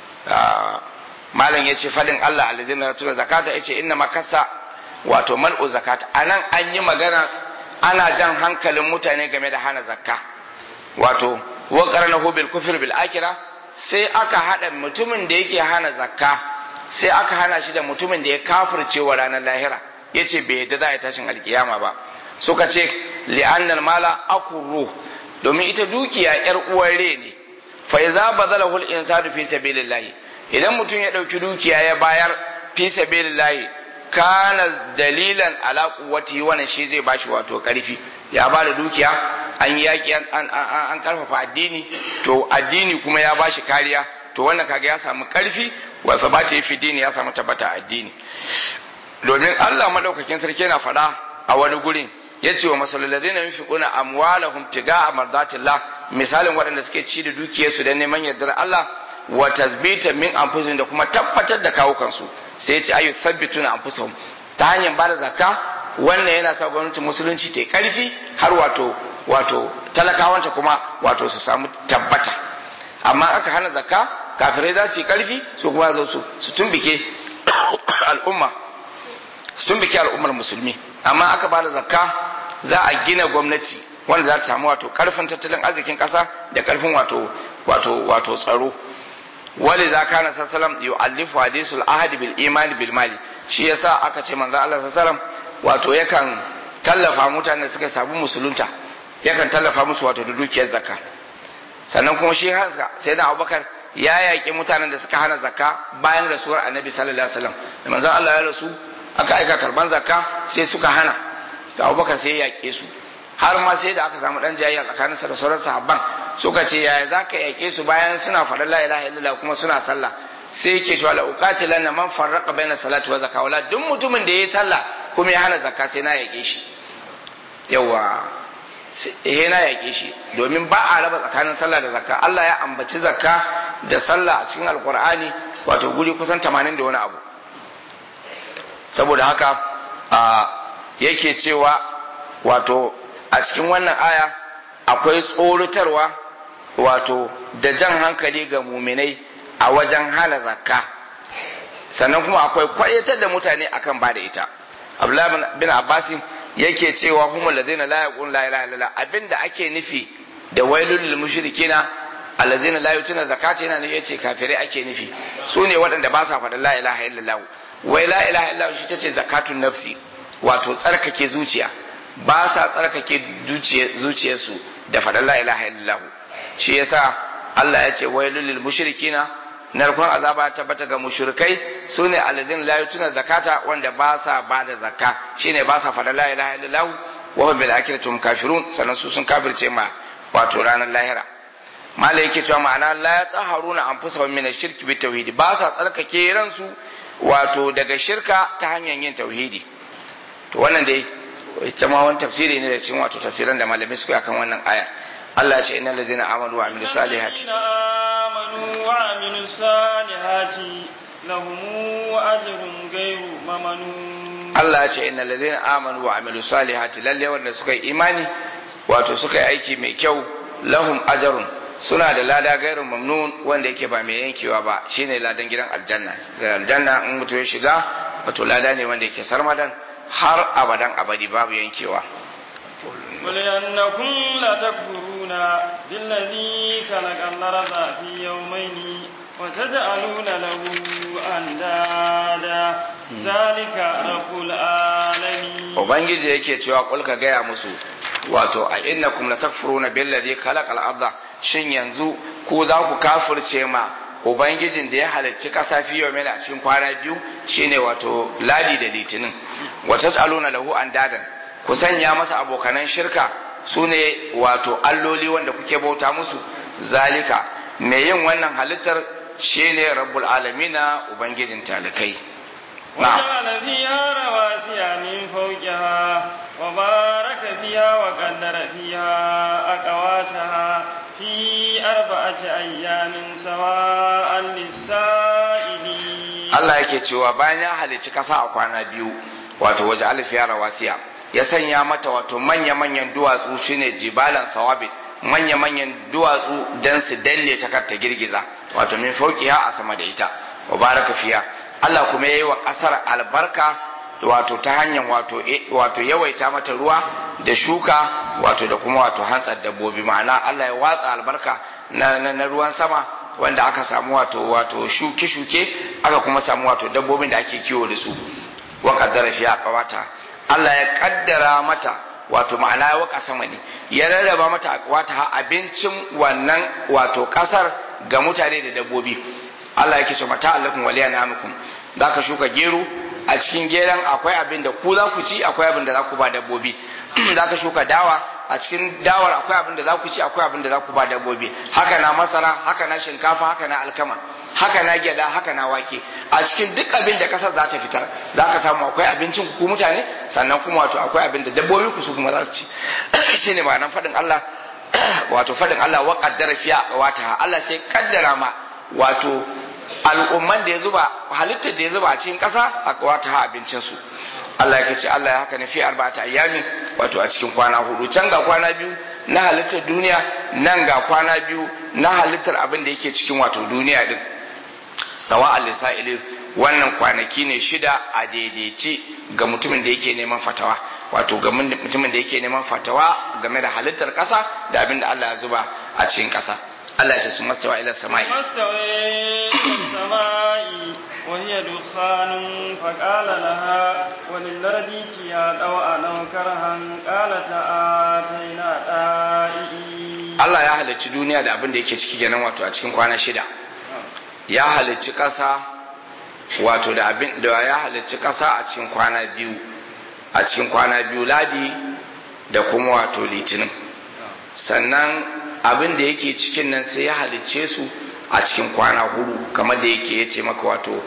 malam ya ce fadin Allah alladhina yatuna zakata yace inna makasa wato mal'u zakata anan an yi magana ana jan hankalin mutane game da hana zakka wato wa qaranahu bil kufr bil akhirah sai aka hada mutumin da yake hana zakka sai aka hana shi da mutumin da ya kafirce wa ranar lahira yace bai yadda za a yi tashin alkiyama ba suka ce li'annal mala akuru domin ita dukiya yar uwar re ne fa iza bazalahu al insanu fi sabilillah idan mutum ya dauki dukiya ya bayar fi sabilillah kana dalilan ala quwwati wannan shi zai bashi wato karfi ya ba da dukiya an yaki an an an karfafa addini to addini kuma ya bashi kariya to wannan kaga ya samu karfi wa sabati fi dini ya samu tabbata addini domin Allah madaukakin sarki yana faɗa a wani gurin ya ce wa masalolade na yunfiquna amwalahum tiga'a mardatillah misalin waɗanda suke ci da dukiyarsu don neman yardar Allah wa tasbita min anfusihim da kuma tabbatar da kawukansu sai ya ce ayu thabbituna anfusahum ta hanyar bada zakka wannan yana sa gwamnatin musulunci ta karfi har wato wato talakawanta kuma wato su samu tabbata amma aka hana zakka kafirai za su yi karfi su kuma zo su su tumbike al'umma su tumbike al'ummar musulmi amma aka bada zakka za a gina gwamnati wanda za ta samu wato karfin tattalin arzikin kasa da karfin wato wato wato tsaro wali za kana sallam yu'allifu hadisul ahadi bil imani bil mali shi yasa aka ce manzo Allah sallam wato yakan tallafa mutanen da suka samu musulunta yakan tallafa musu wato da dukiyar zakka sannan kuma shi hansa sai da Abubakar ya yaƙi mutanen da suka hana zakka bayan rasuwar Annabi sallallahu alaihi wasallam da manzo Allah ya rasu aka aika karban zakka sai suka hana da abubakar sai ya yaƙe su har ma sai da aka samu dan jayayya tsakanin sa da sauran sahabban suka ce yaya za ka yaƙe su bayan suna faɗa la ilaha illallah kuma suna sallah sai yake cewa la uqatilan man farraqa baina salati wa zakka wala duk mutumin da yayi sallah kuma ya hana zakka sai na yaƙe shi yawa eh na yaƙe shi domin ba a raba tsakanin sallah da zakka Allah ya ambaci zakka da sallah a cikin alqur'ani wato guri kusan 80 da wani abu saboda haka a yake cewa wato a cikin wannan aya akwai tsoratarwa wato da jan hankali ga muminai a wajen hana zakka sannan kuma akwai kwayatar da mutane akan ba da ita abdullahi bin abbasin yake cewa humul ladina la yaqul la ilaha illallah abinda ake nufi da wailul lil mushrikina allazina la yutuna zakata yana ne yace kafirai ake nufi su ne waɗanda ba sa faɗin la ilaha illallah wai la ilaha illallah shi tace zakatun nafsi wato tsarkake zuciya ba sa tsarkake zuciyarsu da faɗin la ilaha illallah shi yasa Allah ya ce wailul lil mushrikina narkon azaba tabbata ga mushrikai sune allazin la yutuna zakata wanda ba sa ba da zakka shine ba sa faɗin la ilaha illallah wa hum bil akhirati hum kafirun sannan su sun kafirce ma wato ranar lahira malai yake cewa ma'ana la yataharuna anfusahum min ash-shirki bit tauhid ba sa tsarkake ransu wato daga shirka ta hanyar yin tauhidi to wannan dai ita ma wani tafsiri ne da cikin wato tafsiran da malamai suka akan wannan aya Allah ya ce innal ladzina amanu wa amilus salihati amanu wa amilus salihati lahum ajrun ghayru mamnun Allah ya ce innal ladzina amanu wa amilus salihati lalle wanda suka yi imani wato suka yi aiki mai kyau lahum ajrun suna da lada gairin mamnun wanda yake ba mai yankewa ba shine ladan gidan aljanna da aljanna in mutum ya shiga wato lada ne wanda yake sarmadan har abadan abadi babu yankewa قل أنكم لتكفرون بالذي خلق الأرض في يومين وتجعلون له أندادا ذلك رب العالمين Ubangiji yake cewa kulka gaya musu wato a innakum latakfuruna billadhi khalaqal arda shin yanzu ku za ku kafirce ma ubangijin da ya halarci kasa fi yawmin a cikin kwana biyu shine wato ladi da litinin wa tas'aluna lahu andadan ku sanya masa abokanan shirka sune wato alloli wanda kuke bauta musu zalika mai yin wannan halittar shine rabbul alamina ubangijin talikai وجعل فيها رواسي من فوقها وبارك فيها وقدر فيها أقواتها في أربعة أيام سواء للسائلين Allah yake cewa bayan ya halicci kasa a kwana biyu wato waje alfiya rawasiya ya sanya mata wato manya-manyan duwatsu shine jibalan sawabit manya-manyan duwatsu dan su danne ta kar ta girgiza wato min fauqiha a sama da ita wa baraka fiya Allah kuma yayi wa kasar albarka wato ta hanyar wato wato yawaita mata ruwa da shuka wato da kuma wato hantsar dabbobi ma'ana Allah ya watsa albarka na, na, na ruwan sama wanda aka samu wato wato shuke-shuke aka kuma samu wato dabbobin da ake kiwo da su wa kaddara fiya kawata Allah ya kaddara mata wato ma'ana ya waka sama ne ya rarraba mata wata abincin wannan wato kasar ga mutane da dabbobi Allah yake ce mata allakum waliya namukum za ka shuka gero a cikin geron akwai abin da ku za ku ci akwai abin da za ku ba dabbobi za ka shuka dawa a cikin dawar akwai abin da za ku ci akwai abin da za ku ba dabbobi haka na masara haka na shinkafa haka na alkama haka na gyada haka na wake a cikin duk abin da kasar za ta fitar za ka samu akwai abincin ku mutane sannan kuma wato akwai abin da dabbobi ku su kuma za su ci shine ma'anar faɗin Allah wato faɗin Allah wa qaddara fiya wata Allah sai kaddara ma wato al'umman da ya zuba halittar da ya zuba a cikin ƙasa a wata ha abincinsu Allah ya ce Allah ya haka ne fi arba'ata ayyami wato a cikin kwana hudu can ga kwana biyu na halittar duniya nan ga kwana biyu na halittar abin da yake cikin wato duniya din sawa al-lisa'ilin wannan kwanaki ne shida a daidaici ga mutumin da yake neman fatawa wato ga mutumin da yake neman fatawa game da halittar ƙasa da abin da Allah ya zuba a cikin ƙasa Allah ya ce su mastawa ila sama'i mastawa sama'i wa hiya dukhanun fa qala laha wa lil ardi ya dawa aw karhan qalata ataina da'i Allah ya halicci duniya da abin da yake ciki kenan wato a cikin kwana shida ya halicci ƙasa wato da abin da ya halicci ƙasa a cikin kwana biyu a cikin kwana biyu ladi da kuma wato litinin sannan abin da yake cikin nan sai ya halicce su a cikin kwana hudu kamar da yake ya ce maka wato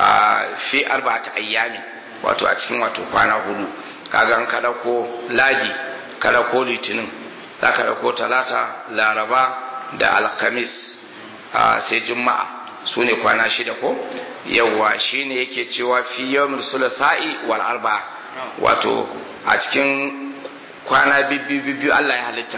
fi arba'ata ayyami wato a cikin wato kwana hudu kaga an kada ko ladi kada ko litinin za ka dauko talata laraba da alhamis sai juma'a su ne kwana shida ko yawwa shine yake cewa fi yawmil sulasa'i wal arba'a wato a cikin kwana biyu biyu Allah ya halitta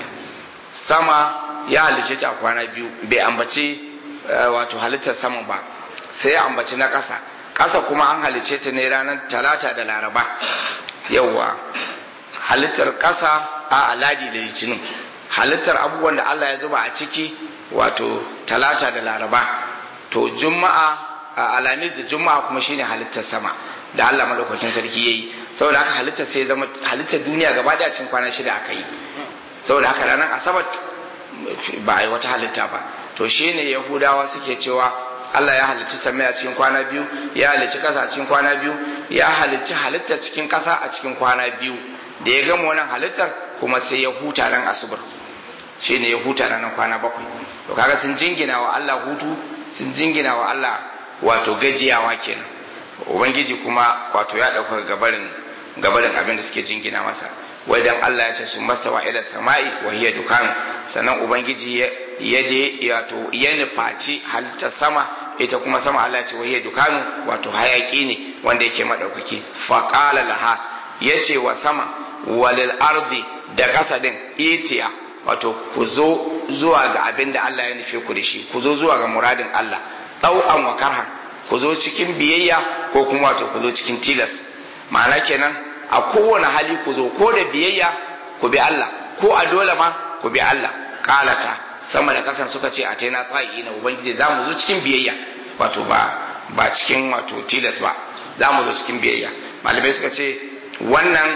sama ya halicce ta a kwana biyu bai ambaci wato halittar sama ba sai ya ambaci na ƙasa ƙasa kuma an halicce ta ne ranar talata da laraba yauwa halittar ƙasa a aladi da litinin halittar abubuwan da Allah ya zuba a ciki wato talata da laraba to juma'a a alamis da juma'a kuma shine halittar sama da Allah madaukakin sarki yayi saboda haka halittar sai zama halittar duniya gaba da cikin kwana shida aka yi saboda haka ranar asabar ba a yi wata halitta ba to shine yahudawa suke cewa Allah ya halicci samai a cikin kwana biyu ya halicci kasa a cikin kwana biyu ya halicci halittar cikin kasa a cikin kwana biyu da ya gama wannan halittar kuma sai ya huta ran asubar shine ya huta ranar kwana bakwai to kaga sun jingina wa Allah hutu sun jingina wa Allah wato gajiyawa kenan ubangiji kuma wato ya ɗauka gabarin gabarin abin da suke jingina masa wai dan Allah ya ce su mastawa ila sama'i wa hiya dukan sannan ubangiji ya je wato ya nufaci halittar sama ita kuma sama Allah ya ce wa hiya dukanu wato hayaki ne wanda yake madaukaki fa qala laha yace wa sama walil ardi da kasa din itiya wato ku zo zuwa ga abin da Allah ya nufe ku da shi ku zo zuwa ga muradin Allah tau'an wa karhan ku zo cikin biyayya ko kuma wato ku zo cikin tilas ma'ana kenan a kowane hali ku zo ko da biyayya ku bi Allah ko a dole ma ku bi Allah kalata sama da kasan suka ce a taina tsayi na ubangiji za mu zo cikin biyayya wato ba ba cikin wato tilas ba za mu zo cikin biyayya malamai suka ce wannan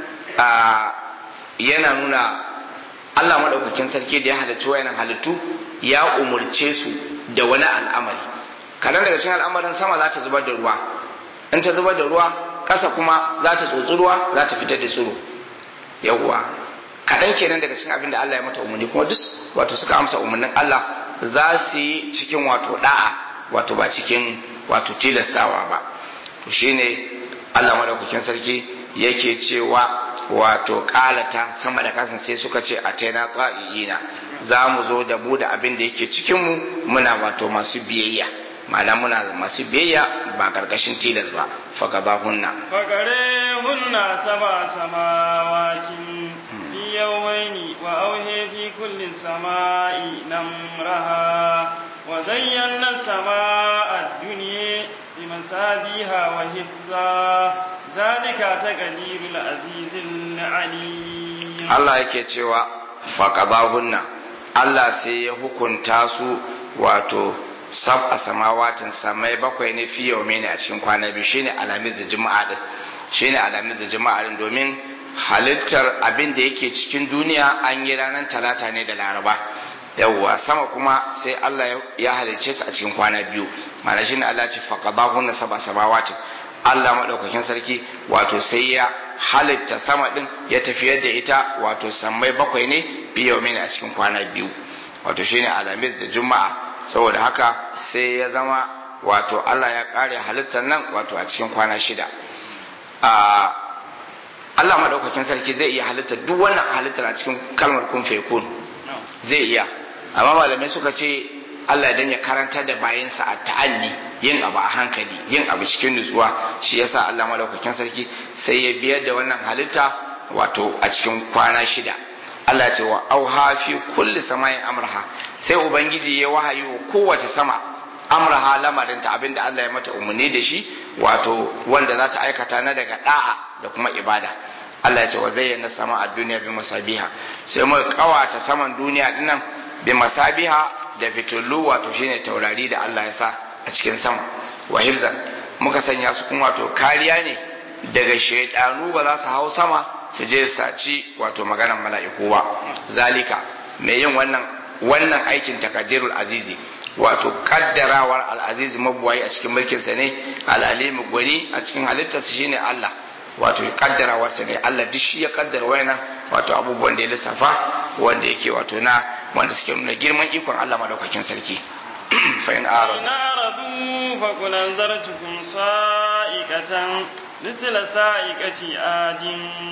yana nuna Allah maɗaukakin sarki da ya halarci wayannan halittu ya umurce su da wani al'amari kadan daga cikin al'amarin sama za ta zubar da ruwa in ta zubar da ruwa ƙasa kuma za ta tsotsi ruwa za ta fitar da tsiro yawwa kaɗan kenan daga cikin abin da Allah ya mata umarni kuma duk wato suka amsa umarnin Allah za su yi cikin wato da'a wato ba cikin wato tilastawa ba to shine Allah madaukakin sarki yake cewa wato kalata sama da kasan sai suka ce a taina qa'iina za mu zo da mu da abin da yake cikin mu muna wato masu biyayya ma'ana muna masu biyayya ba karkashin tilas ba fakadahunna فقريهن سبع سماوات في يومين وأوهي في كل سماء نمرها وزينا السماء الدنيا بمسابيها وحفظا ذلك تقدير العزيز العليم Allah yake cewa fakadahunna Allah sai ya hukunta su wato sab a samawatin samai bakwai ne fi yau ne a cikin kwana biyu shine alamis da juma'a din shine alamis da juma'a din domin halittar abin da yake cikin duniya an yi ranar talata ne da laraba yawwa sama kuma sai Allah ya halicce ta a cikin kwana biyu ma'ana shine Allah ce faqadahunna sab'a samawatin Allah madaukakin sarki wato sai ya halitta sama din ya tafiyar da ita wato sammai bakwai ne fi yau ne a cikin kwana biyu wato shine alamis da juma'a saboda haka sai ya zama wato Allah ya kare halittar nan wato a cikin kwana shida Allah maɗaukakin sarki zai iya halittar duk wannan halittar a cikin kalmar kun fekun zai iya amma malamai suka ce Allah dan ya karanta da bayansa a ta'alli yin abu a hankali yin abu cikin nutsuwa shi yasa Allah maɗaukakin sarki sai ya biyar da wannan halitta wato a cikin kwana shida Allah ce wa auha fi kulli samayin amraha sai ubangiji ya wahayi wa kowace sama amraha lamarin ta abinda Allah ya mata umarni da shi wato wanda za ta aikata na daga da'a da kuma ibada Allah ya ce wa zayyana sama a duniya bi masabiha sai muka kawata saman duniya dinnan bi masabiha da fitullu wato shine taurari da Allah ya sa a cikin sama wa hifzan muka sanya su kuma wato kariya ne daga shaidanu ba za su hau sama su je saci wato maganar mala'iku ba zalika mai yin wannan wannan aikin takadirul azizi wato kaddarawar al'azizi mabuwayi a cikin mulkinsa ne al'alimu gwani a cikin halittarsa shine Allah wato kaddarawarsa ne Allah duk shi ya kaddara wayannan wato abubuwan da ya lissafa wanda yake wato na wanda suke nuna girman ikon Allah madaukakin sarki fa in aradu إن أعرضوا فقل أنذرتكم صائقة مثل صائقة عاد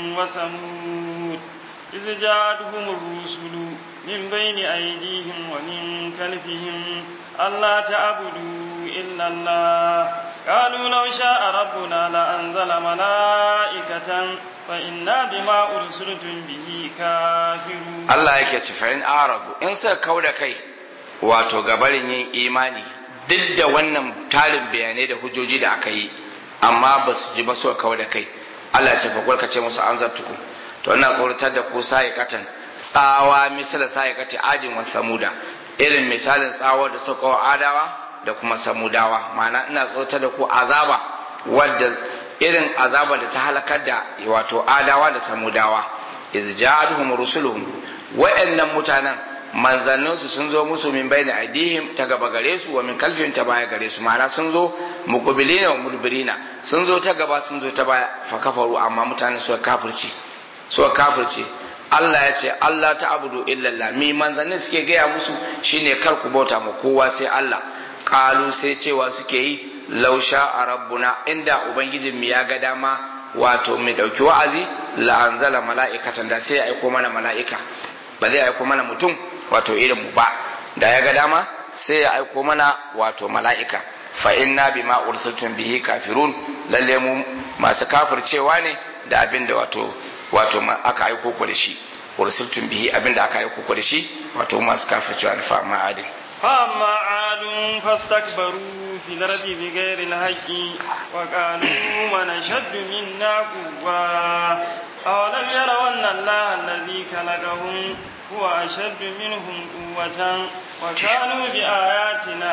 وثمود إذ جاءتهم الرسل من بين أيديهم ومن خلفهم ألا تعبدوا إلا الله قالوا لو شاء ربنا لأنزل ملائكة فإنا بما أرسلتم به كافرون Allah yake ce fa in aradu in suka kauda kai wato gabarin yin imani duk da wannan tarin bayanai da hujjoji da aka yi amma ba su ji ba su kawo da kai Allah ce fa ka ce musu an zartuku to ina tsoratar da ku sai katan tsawa misala sai kati ajin wa samuda irin misalin tsawa da suka wa adawa da kuma samudawa ma'ana ina tsoratar da ku azaba wadda irin azaba da ta halakar da wato adawa da samudawa iz ja'aduhum rusuluhum wa'annan mutanen manzanninsu sun zo musu min bayna aidihim ta gaba gare su wa min kalfin ta baya gare su ma'ana sun zo muqbilina wa mudbirina sun zo ta gaba sun zo ta baya fa kafaru amma mutane suka kafirce suka kafirce Allah ya ce Allah ta abudu illallah mi manzannin suke gaya musu shine kar ku bauta ma kowa sai Allah kalu sai cewa suke yi lausha a rabbuna inda ubangijin mu ya ga dama wato mai dauki wa'azi la anzala mala'ikatan da sai ya aiko mana mala'ika ba zai aiko mana mutum wato irin mu ba da ya ga dama sai ya aiko mana wato mala'ika fa inna bima ursiltum bihi kafirun lalle mu masu kafircewa ne da abin da wato wato aka aiko ku da shi ursiltum bihi abin da aka aiko ku da shi wato masu kafircewa ne fa ma'adin فأما عاد فاستكبروا في الأرض بغير الحق وقالوا من أشد منا قوة أولم يروا أن الله الذي خلقهم هو أشد منهم قوة وكانوا بآياتنا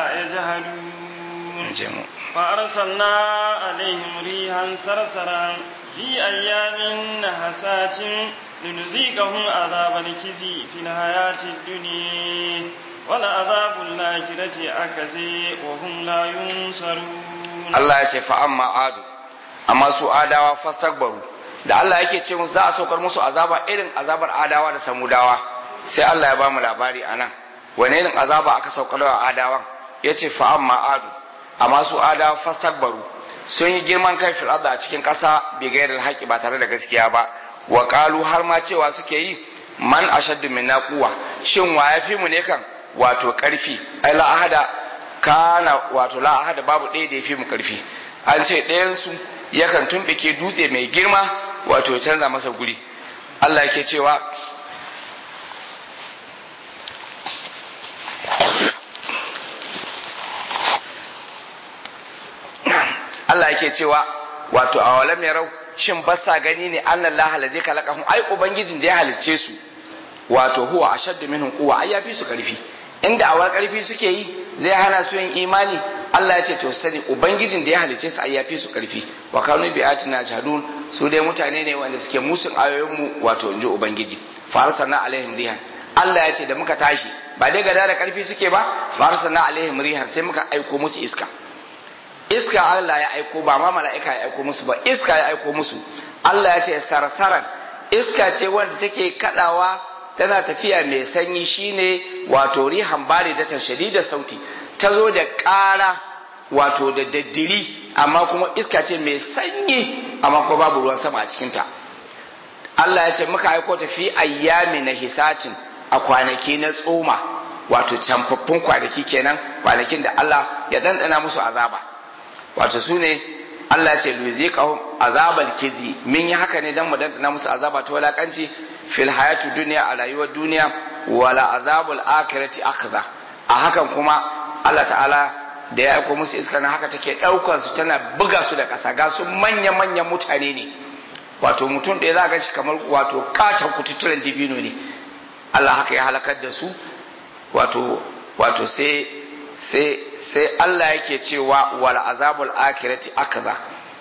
يجهلون فأرسلنا عليهم ريحا صرصرا في أيام نحسات لنذيقهم عذاب الخزي في الحياة الدنيا ولعذاب الآخرة أكزي وهم لا ينصرون الله يce fa amma adu amma su adawa fastakbaru da Allah yake ce musu za a saukar musu azaba irin azabar adawa da samudawa sai Allah ya ba mu labari anan wani irin azaba aka saukar wa adawan yace fa amma adu amma su adawa fastakbaru sun yi girman kai fil a cikin ƙasa bi gairil haƙi ba tare da gaskiya ba wa qalu har ma cewa suke yi man ashaddu minna quwwa shin wa yafi mu ne kan wato karfi ai la ahada kana wato la ahada babu ɗaya da yafi mu karfi an ce ɗayan su yakan tumbike dutse mai girma wato canza masa guri Allah yake cewa Allah yake cewa wato a walam yarau shin ba sa gani ne annan la halazi kalakahum ai ubangijin da ya halicce su wato huwa ashaddu minhum quwwa ai yafi su karfi inda awar karfi suke yi zai hana su yin imani Allah ya ce to sani ubangijin da ya halicce su ai yafi su karfi wa kanu bi atina jahadun su dai mutane ne wanda suke musun ayoyin mu wato inji ubangiji farsalna alaihim rihan Allah ya ce da muka tashi ba dai gada da karfi suke ba farsalna alaihim rihan sai muka aiko musu iska iska Allah ya aiko ba ma mala'ika ya aiko musu ba iska ya aiko musu Allah ya ce sarsaran iska ce wanda take kadawa tana tafiya mai sanyi shine wato rihan bari da tashadi da sauti ta zo da ƙara wato da daddiri amma kuma iska ce mai sanyi amma kuma babu ruwan sama a cikinta Allah ya ce muka aiko ta fi ayyami na hisatin a kwanaki na tsoma wato camfaffun kwanaki kenan kwanakin da Allah ya dandana musu azaba wato su ne Allah ce luziqahum azabal kizi min yi haka ne dan mu dandana musu azaba ta walakanci fil hayatu duniya a rayuwar duniya wala azabul akhirati akhza a hakan kuma Allah ta'ala da ya aiko musu iska na haka take daukar su tana buga su da kasa ga su manya manyan mutane ne wato mutum da za ga shi kamar wato katon kututturen dibino ne Allah haka ya halakar da su wato wato sai sai sai Allah yake cewa wal azabul akhirati akza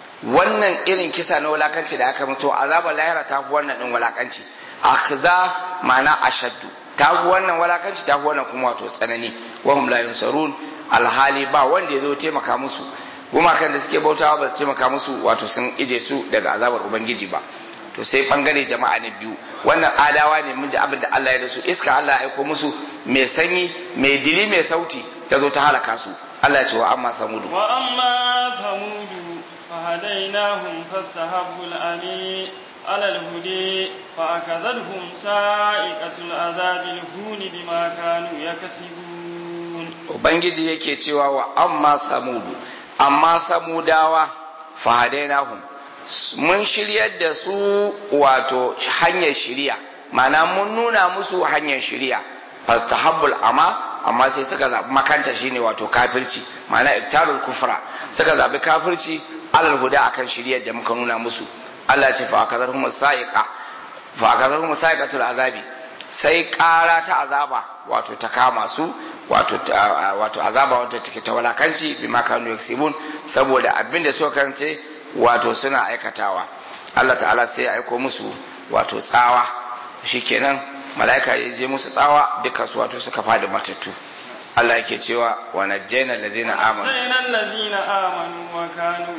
wannan irin kisa na wulakanci da aka mutu azabul lahira ta fi wannan din wulakanci akza ma'ana ashaddu ta fi wannan wulakanci ta fi wannan kuma wato tsanani wa hum la yunsarun alhali ba wanda ya zo taimaka musu gumakan da suke bautawa ba su taimaka musu wato sun ije su daga azabar ubangiji ba to sai bangare jama'a na biyu wannan adawa ne mun ji abin da Allah ya da su iska Allah ya aiko musu mai sanyi mai dili mai sauti ta zo ta halaka su Allah ya ce wa amma samudu wa amma samudu fahadainahum fastahabbu al-ami ala al-hudi fa akadhahum sa'iqatul azabil hun bima kanu yakasibun ubangiji yake cewa wa amma samudu amma samudawa fahadainahum mun shiryar da su wato hanyar shiriya mana mun nuna musu hanyar shiriya fastahabbul ama amma sai suka zaɓi makanta shine wato kafirci mana iktarul kufra suka zaɓi kafirci alal huda akan shiriyar da muka nuna musu Allah ce fa akazarhum sa'iqa fa akazarhum sa'iqatul azabi sai ƙara ta azaba wato ta kama su wato wato azaba wata take ta walakanci bima kanu yaksibun saboda abinda suka kance wato suna aikatawa Allah ta'ala sai ya aiko musu wato tsawa shikenan mala'ika ya je musu tsawa duka su wato suka fadi matattu Allah yake cewa wa najjayna alladhina amanu najjayna alladhina amanu wa kanu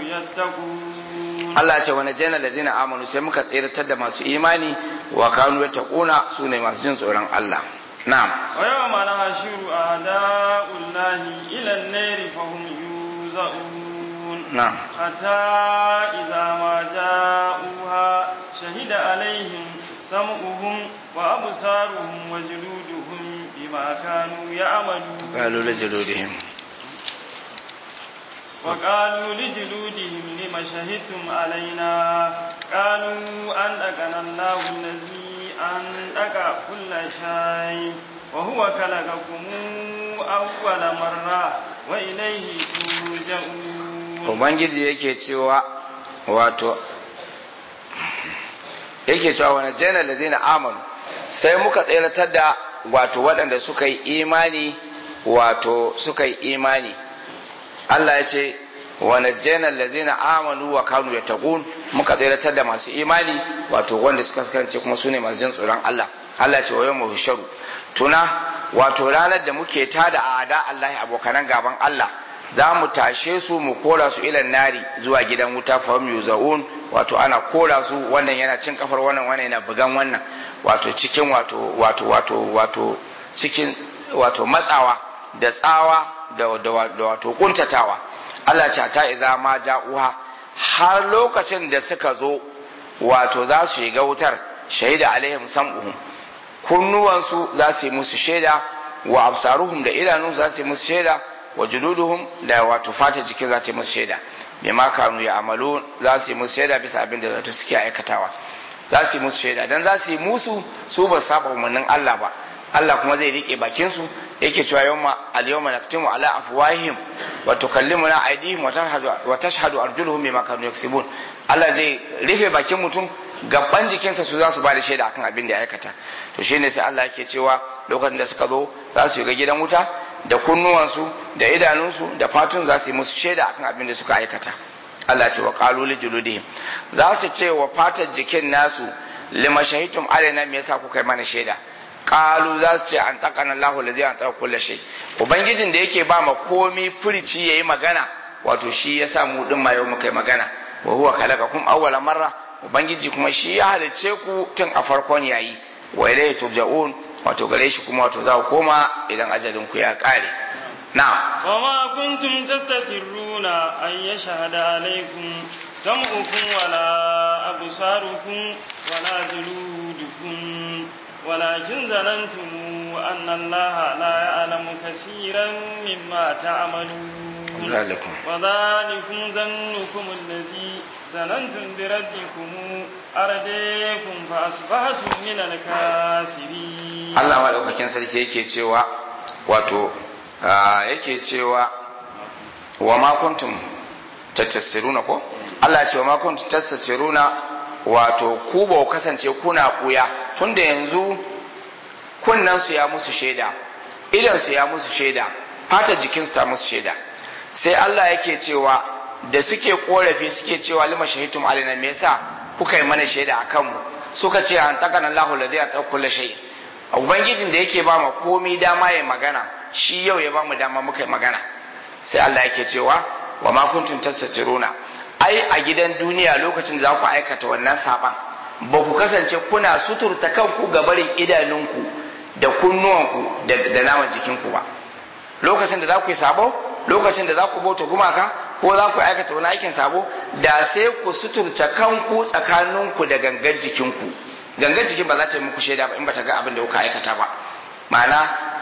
yattaqun Allah ya ce wa najjayna alladhina amanu sai muka tsiratar da masu imani wa kanu yattaquna sune masu jin tsoron Allah na'am wa yawma nahshuru a'da'ullahi ila an-nari fahum yuzaun نعم حتى إذا ما جاءوها شهد عليهم سمعهم وأبصارهم وجلودهم بما كانوا يعملون قالوا لجلودهم وقالوا لجلودهم لم شهدتم علينا قالوا أنطقنا الله الذي أنطق كل شيء وهو خلقكم أول مرة وإليه ترجعون ubangiji yake cewa wato yake cewa wani janar ladina amanu sai muka tseratar da wato waɗanda suka yi imani wato suka yi imani Allah ya ce wani janar ladina amanu wa kanu ya taƙun muka tseratar da masu imani wato wanda suka kasance kuma su ne masu jin tsoron Allah Allah ce wa yau mahusharu tuna wato ranar da muke tada a ada Allah abokanan gaban Allah za mu tashe su mu kora su ilan nari zuwa gidan wuta fahim yuzaun wato ana kora su wannan yana cin kafar wannan wannan yana bugan wannan wato cikin wato wato wato wato cikin wato matsawa da tsawa da, da, da wato kuntatawa Allah ce ta iza ma ja'uha har lokacin da suka zo wato za su shiga wutar shaida alaihim sam'uhum kunnuwansu za su yi musu shaida wa absaruhum da idanun za su yi musu shaida wa juluduhum da wato fata jikin za ta yi musu shaida bai ma kanu ya amalu za su yi musu shaida bisa abin da zato suke aikatawa za su yi musu shaida dan za su yi musu su ba saba umarnin Allah ba Allah kuma zai rike bakin su yake cewa yawma al-yawma naktimu ala afwahihim wa tukallimuna aydihim wa tashhadu arjuluhum bima kanu yaksibun Allah zai rufe bakin mutum gaban jikinsa su za su ba da shaida akan abin da ya aikata to shine sai Allah yake cewa lokacin da suka zo za su ga gidan wuta da kunnuwansu da idanunsu da fatun za su yi musu shaida akan abin da suka aikata Allah ce wa qalu li juludihim za su ce wa fatar jikin nasu lima shahidtum alaina me yasa kuka yi mana shaida qalu za su ce an taqana Allahu ladhi an taqa kulli shay ubangijin da yake ba ma komi furici yayi magana wato shi yasa mu din ma yau muka yi magana wa huwa khalaqakum awwala marra ubangiji kuma shi ya halicce ku tun a farkon yayi wa ilayhi turja'un wato gare shi kuma wato za ku koma idan ajalin ku ya kare na'am وما كنتم تستترون أن يشهد عليكم سمعكم ولا أبصاركم ولا جلودكم ولكن ظننتم أن الله لا يعلم كثيرا مما تعملون ذلكم وذلكم ظنكم الذي ظننتم بربكم أرديكم فأصبحتم من الكاسرين Allah maɗaukakin sarki yake cewa wato yake cewa wa ma kuntum tattassiruna ko Allah ce wa ma kuntum tattassiruna wato ku ba ku kasance kuna kuya tunda yanzu kunnan su ya musu shaida idan su ya musu shaida fata jikin su ta musu shaida sai Allah yake cewa da suke korafi suke cewa lima shahidtum alaina me yasa kuka yi mana shaida akan mu suka ce an takana Allahu ladhi ata kullu shay ubangijin da yake ba mu komai dama ya magana shi yau ya ba mu dama muka yi magana sai Allah yake cewa wa ma kuntum tastatiruna ai a gidan duniya lokacin da za ku aikata wannan saban ba ku kasance kuna suturta kanku ga barin idanunku da kunnuwanku da naman jikinku ba lokacin da za ku yi sabo lokacin da za ku bauta gumaka ko za ku aikata wani aikin sabo da sai ku suturta kanku tsakaninku da gangan jikinku gangan jikin ba za ta yi muku shaida ba in ba ta ga abin da kuka aikata ba ma'ana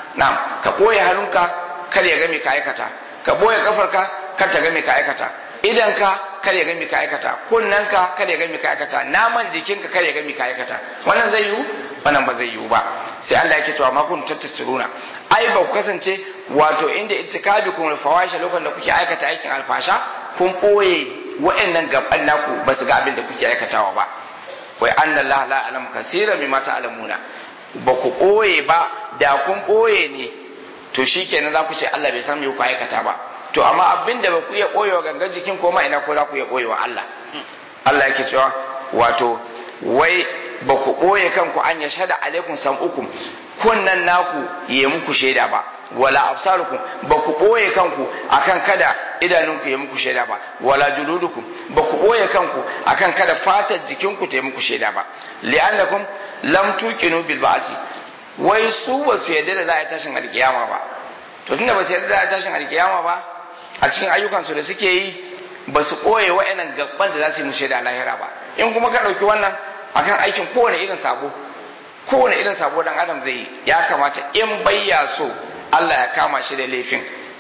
na ka ɓoye hannunka kar ya ga me ka aikata ka ɓoye kafarka kar ta ga me ka aikata idanka kar ya ga me ka aikata kunnanka kar ya ga me ka aikata naman jikinka kar ya ga me ka aikata wannan zai yiwu wannan ba zai yiwu ba sai Allah yake cewa ma kun tattasiruna ai ba ku kasance wato inda itikabi kun fawasha lokacin da kuke aikata aikin alfasha kun ɓoye wa'annan gaban naku ba su ga abin da kuke aikatawa ba wai anna Allah la alam kasira mimma ta'lamuna ba ku ɓoye ba da kun ɓoye ne to shikenan za ku ce Allah bai san me ku aikata ba to amma abin da ba ku iya ɓoyewa gangan jikin ko ma ina ko za ku iya ɓoyewa Allah Allah yake cewa wato wai ba ku ɓoye kanku an ya shada alaikum sam'ukum kunnan naku ya muku shaida ba wala absarukum ba ku ɓoye kanku akan kada idanunku ya muku shaida ba wala juludukum ba ku ɓoye kanku akan kada fatar jikinku ta yi muku shaida ba li'annakum lam tuqinu bil ba'si wai su ba su yarda da za a yi tashin alkiyama ba to tunda ba su yarda da za a yi tashin alkiyama ba a cikin ayyukansu da suke yi ba su ɓoye wa'annan gaban da za su yi musu shaida lahira ba in kuma ka ɗauki wannan akan aikin kowane irin sabo kowane irin sabo dan adam zai yi ya kamata in bayya so Allah ya kama shi da laifin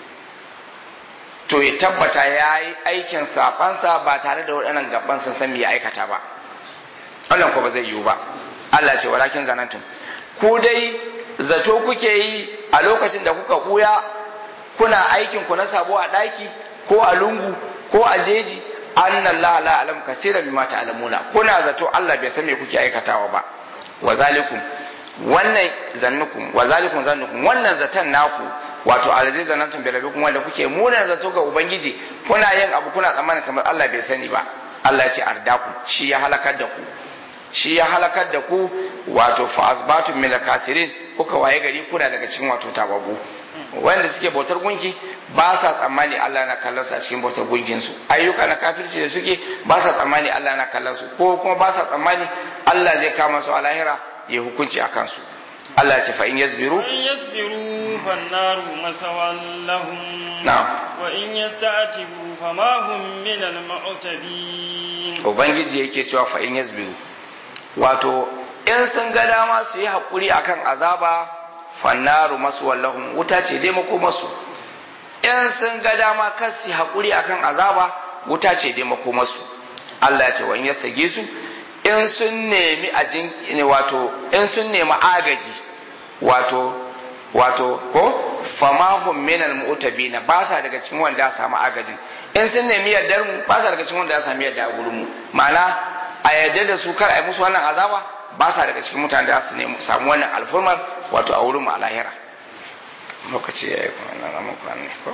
to ya tabbata ya yi aikin sabansa ba tare da waɗannan gaban sun san me ya aikata ba wannan ko ba zai yiwu ba Allah ce walakin zanantum ku dai zato kuke yi a lokacin da kuka buya kuna aikin ku na sabo a ɗaki ko a lungu ko a jeji anna Allah la alam kaseeran mimma ta'lamuna kuna zato Allah bai san me kuke aikatawa ba wa zalikum wannan zannukum wa zalikum zannukum wannan zaton naku wato alazi zanantum bi rabbikum wanda kuke munan zato ga ubangiji kuna yin abu kuna tsammanin kamar Allah bai sani ba Allah ya ce ardaku shi ya halakar da ku shi ya halakar da ku wato fa asbatum min kasirin kuka waye gari kuna daga cikin wato tababu wanda suke bautar gunki ba sa tsammani Allah na kallon su a cikin bautar gunkin su ayyuka na kafirci da suke ba sa tsammani Allah na kallon su ko kuma ba sa tsammani Allah zai kama su a lahira ya hukunci a kansu Allah ce fa in yasbiru وإن يصبروا فالنار مثوى لهم na'am وإن يستعتبوا فما هم من المعتبين ubangiji yake cewa fa in yasbiru wato in sun ga dama su yi hakuri akan azaba fannaru masu wallahum wuta ce dai mako masu in sun ga dama kan su yi hakuri akan azaba wuta ce dai mako masu Allah ya ce wa in yastage su in sun nemi ajin wato in sun nemi agaji wato wato ko famahum minal mu'tabina ba sa daga cikin wanda ya samu agajin in sun nemi yardar mu ba sa daga cikin wanda ya samu yarda a gurin mu ma'ana a yarda da su kar a yi musu wannan azaba ba sa daga cikin mutanen da su nemi samu wannan alfurmar wato a wurin mu a lahira lokaci ya yi kuma na ramin kwanan ko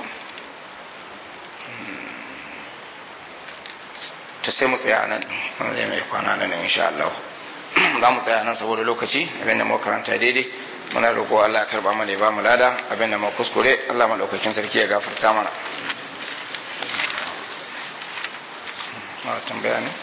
to sai mu tsaya nan zai mai kwana nan insha Allah za mu tsaya nan saboda lokaci abin da mu karanta daidai muna roƙo Allah ya karba mana ya ba mu lada abin da mu kuskure Allah madaukakin sarki ya gafarta mana ma tambaya ne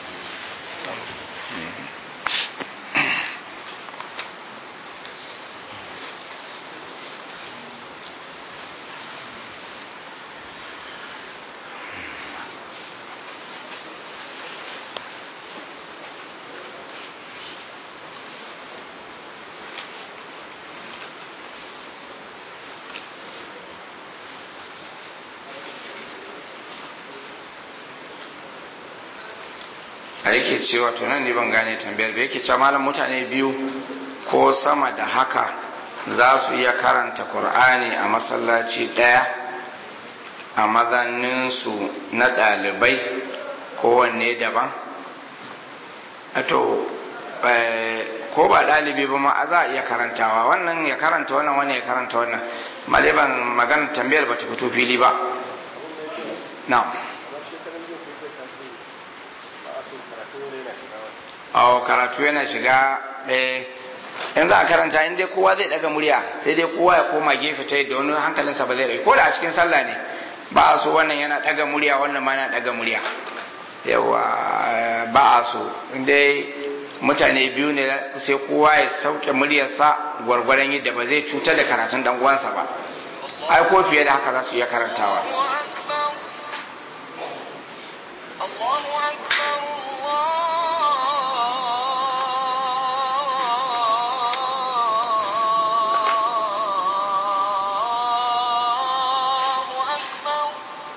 a yake cewa to nan ne ban gane tambayar ba yake cewa malam mutane biyu ko sama da haka za su iya karanta Kur'ani a masallaci ɗaya a mazaninsu na ɗalibai kowanne daban to ko ba ɗalibi ba ma za a iya karantawa wannan ya karanta wannan wani ya karanta wannan maliban magana tambayar ba ta fito fili ba na'am awo karatu yana shiga in za a karanta in dai kowa zai daga murya sai dai kowa ya koma gefe ta yadda wani hankalinsa ba zai rai ko da a cikin sallah ne ba a so wannan yana daga murya wannan ma yana daga murya yawa ba a so in dai mutane biyu ne sai kowa ya sauke muryarsa gwargwaron yadda ba zai cutar da karatun dan uwansa ba ai ko fiye da haka za su iya karantawa الله أكبر الله أكبر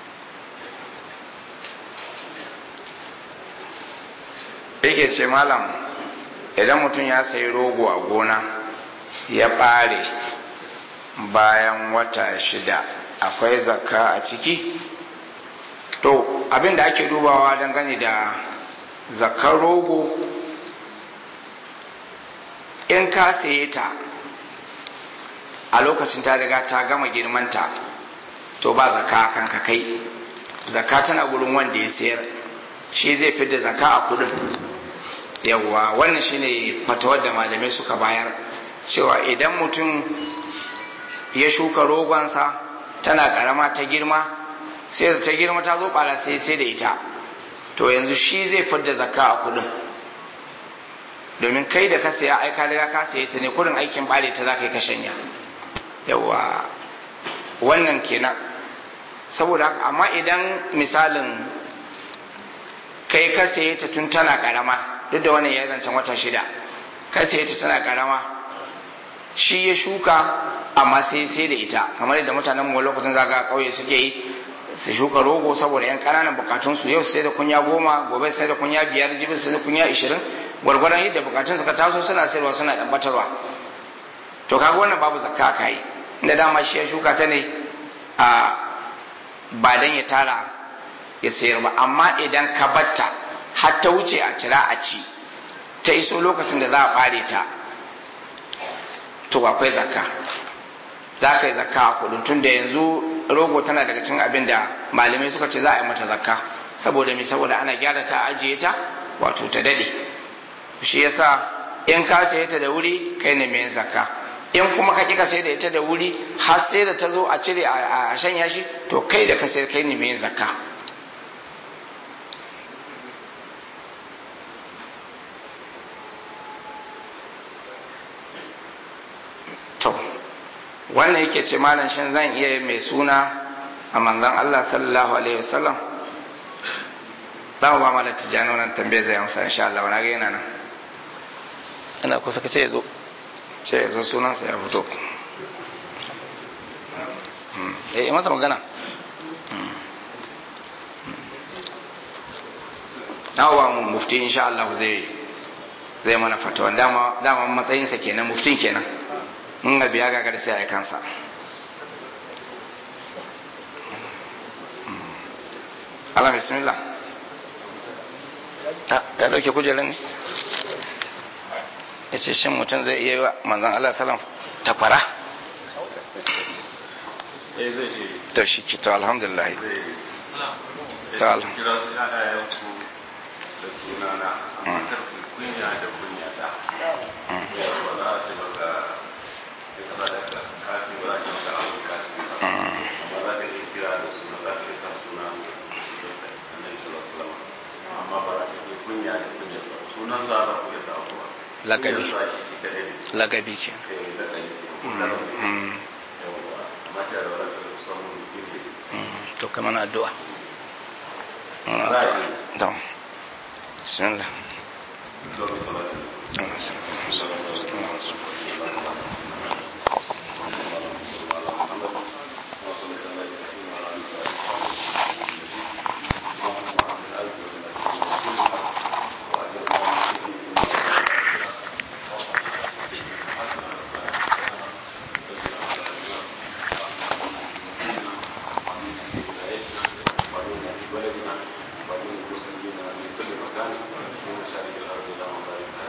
yake ce malam idan mutum ya sayi rogo a gona ya ɓare bayan wata shida akwai zakka a ciki to abin da ake dubawa dangane da zakkar rogo in ka saye ta a lokacin ta riga ta gama girmanta to ba zakka kan ka kai zakka tana gurin wanda ya sayar shi zai fi da zakka a kudin yawwa wannan shine fatawar da malamai suka bayar cewa idan mutum ya shuka rogonsa tana karama ta girma sai da ta girma ta zo bara sai sai da ita to yanzu shi zai fidda zakka a kudin domin kai da ka saya ai ka riga ka saye ta ne kudin aikin bare ta zaka yi ka shanya yawa wannan kenan saboda haka amma idan misalin kai ka saye ta tun tana karama duk da wannan ya zancen wata shida ka saye ta tana karama shi ya shuka amma sai sai da ita kamar yadda mutanen mu lokacin zaga kauye suke yi su shuka rogo saboda yan kananan bukatun su yau sai da kunya goma gobe sai da kunya biyar jibi sai da kunya ishirin gwargwaron yadda bukatun suka taso suna sayarwa suna dan batarwa to kaga wannan babu zakka kai inda dama shi ya shuka ta ne a ba dan ya tara ya sayar ba amma idan ka batta har ta wuce a cira a ci ta iso lokacin da za a bare ta to akwai zakka za ka yi zakka a kudin tun da yanzu rogo tana daga cin abin da malamai suka ce za a yi mata zakka saboda me saboda ana gyara ta ajiye ta wato ta dade shi yasa in ka saye ta da wuri kai ne mai zakka in kuma ka kika sai da ita da wuri har sai da ta zo a cire a shanya shi to kai da ka sayar kai ne mai zakka wannan yake ce malam shin zan iya yin mai suna a manzon Allah sallallahu alaihi wasallam za mu ba malam tijjani wannan tambayar zai amsa insha Allah wani ga yana nan ina kusa ka ce ya zo ce ya zo sunansa ya fito eh masa magana na wa mufti insha Allah zai zai mana fatawa dama dama matsayinsa kenan muftin kenan mun ga biya gagar sai ai kansa Allah bismillah ya dauke kujerar ne ya ce shin mutum zai iya yi wa manzan Allah salam takwara eh zai iya to shi ki to alhamdulillah zai Ta iya al- kira su ƴaƴayenku da sunana amma kar ku kunya da kunya da ya ba za a ce maka ya kaza da ka kasi ba za a ce maka abu kasi ba amma za ka iya kira da suna za ka iya sa suna annabi sallallahu alaihi wasallam amma ba za ka iya kunya da kunya ba sunan sa za ku iya sa ku ba Lakabi. Kunyar sa shi shi kadai ne lagabi ke kai da kai yawwa amma ta da za ka samu kunya to kamar na addu'a Muna Za a addu'a. yi. to bismillah ومن المسلمين من كل مكان من مشارق الارض الى مغاربها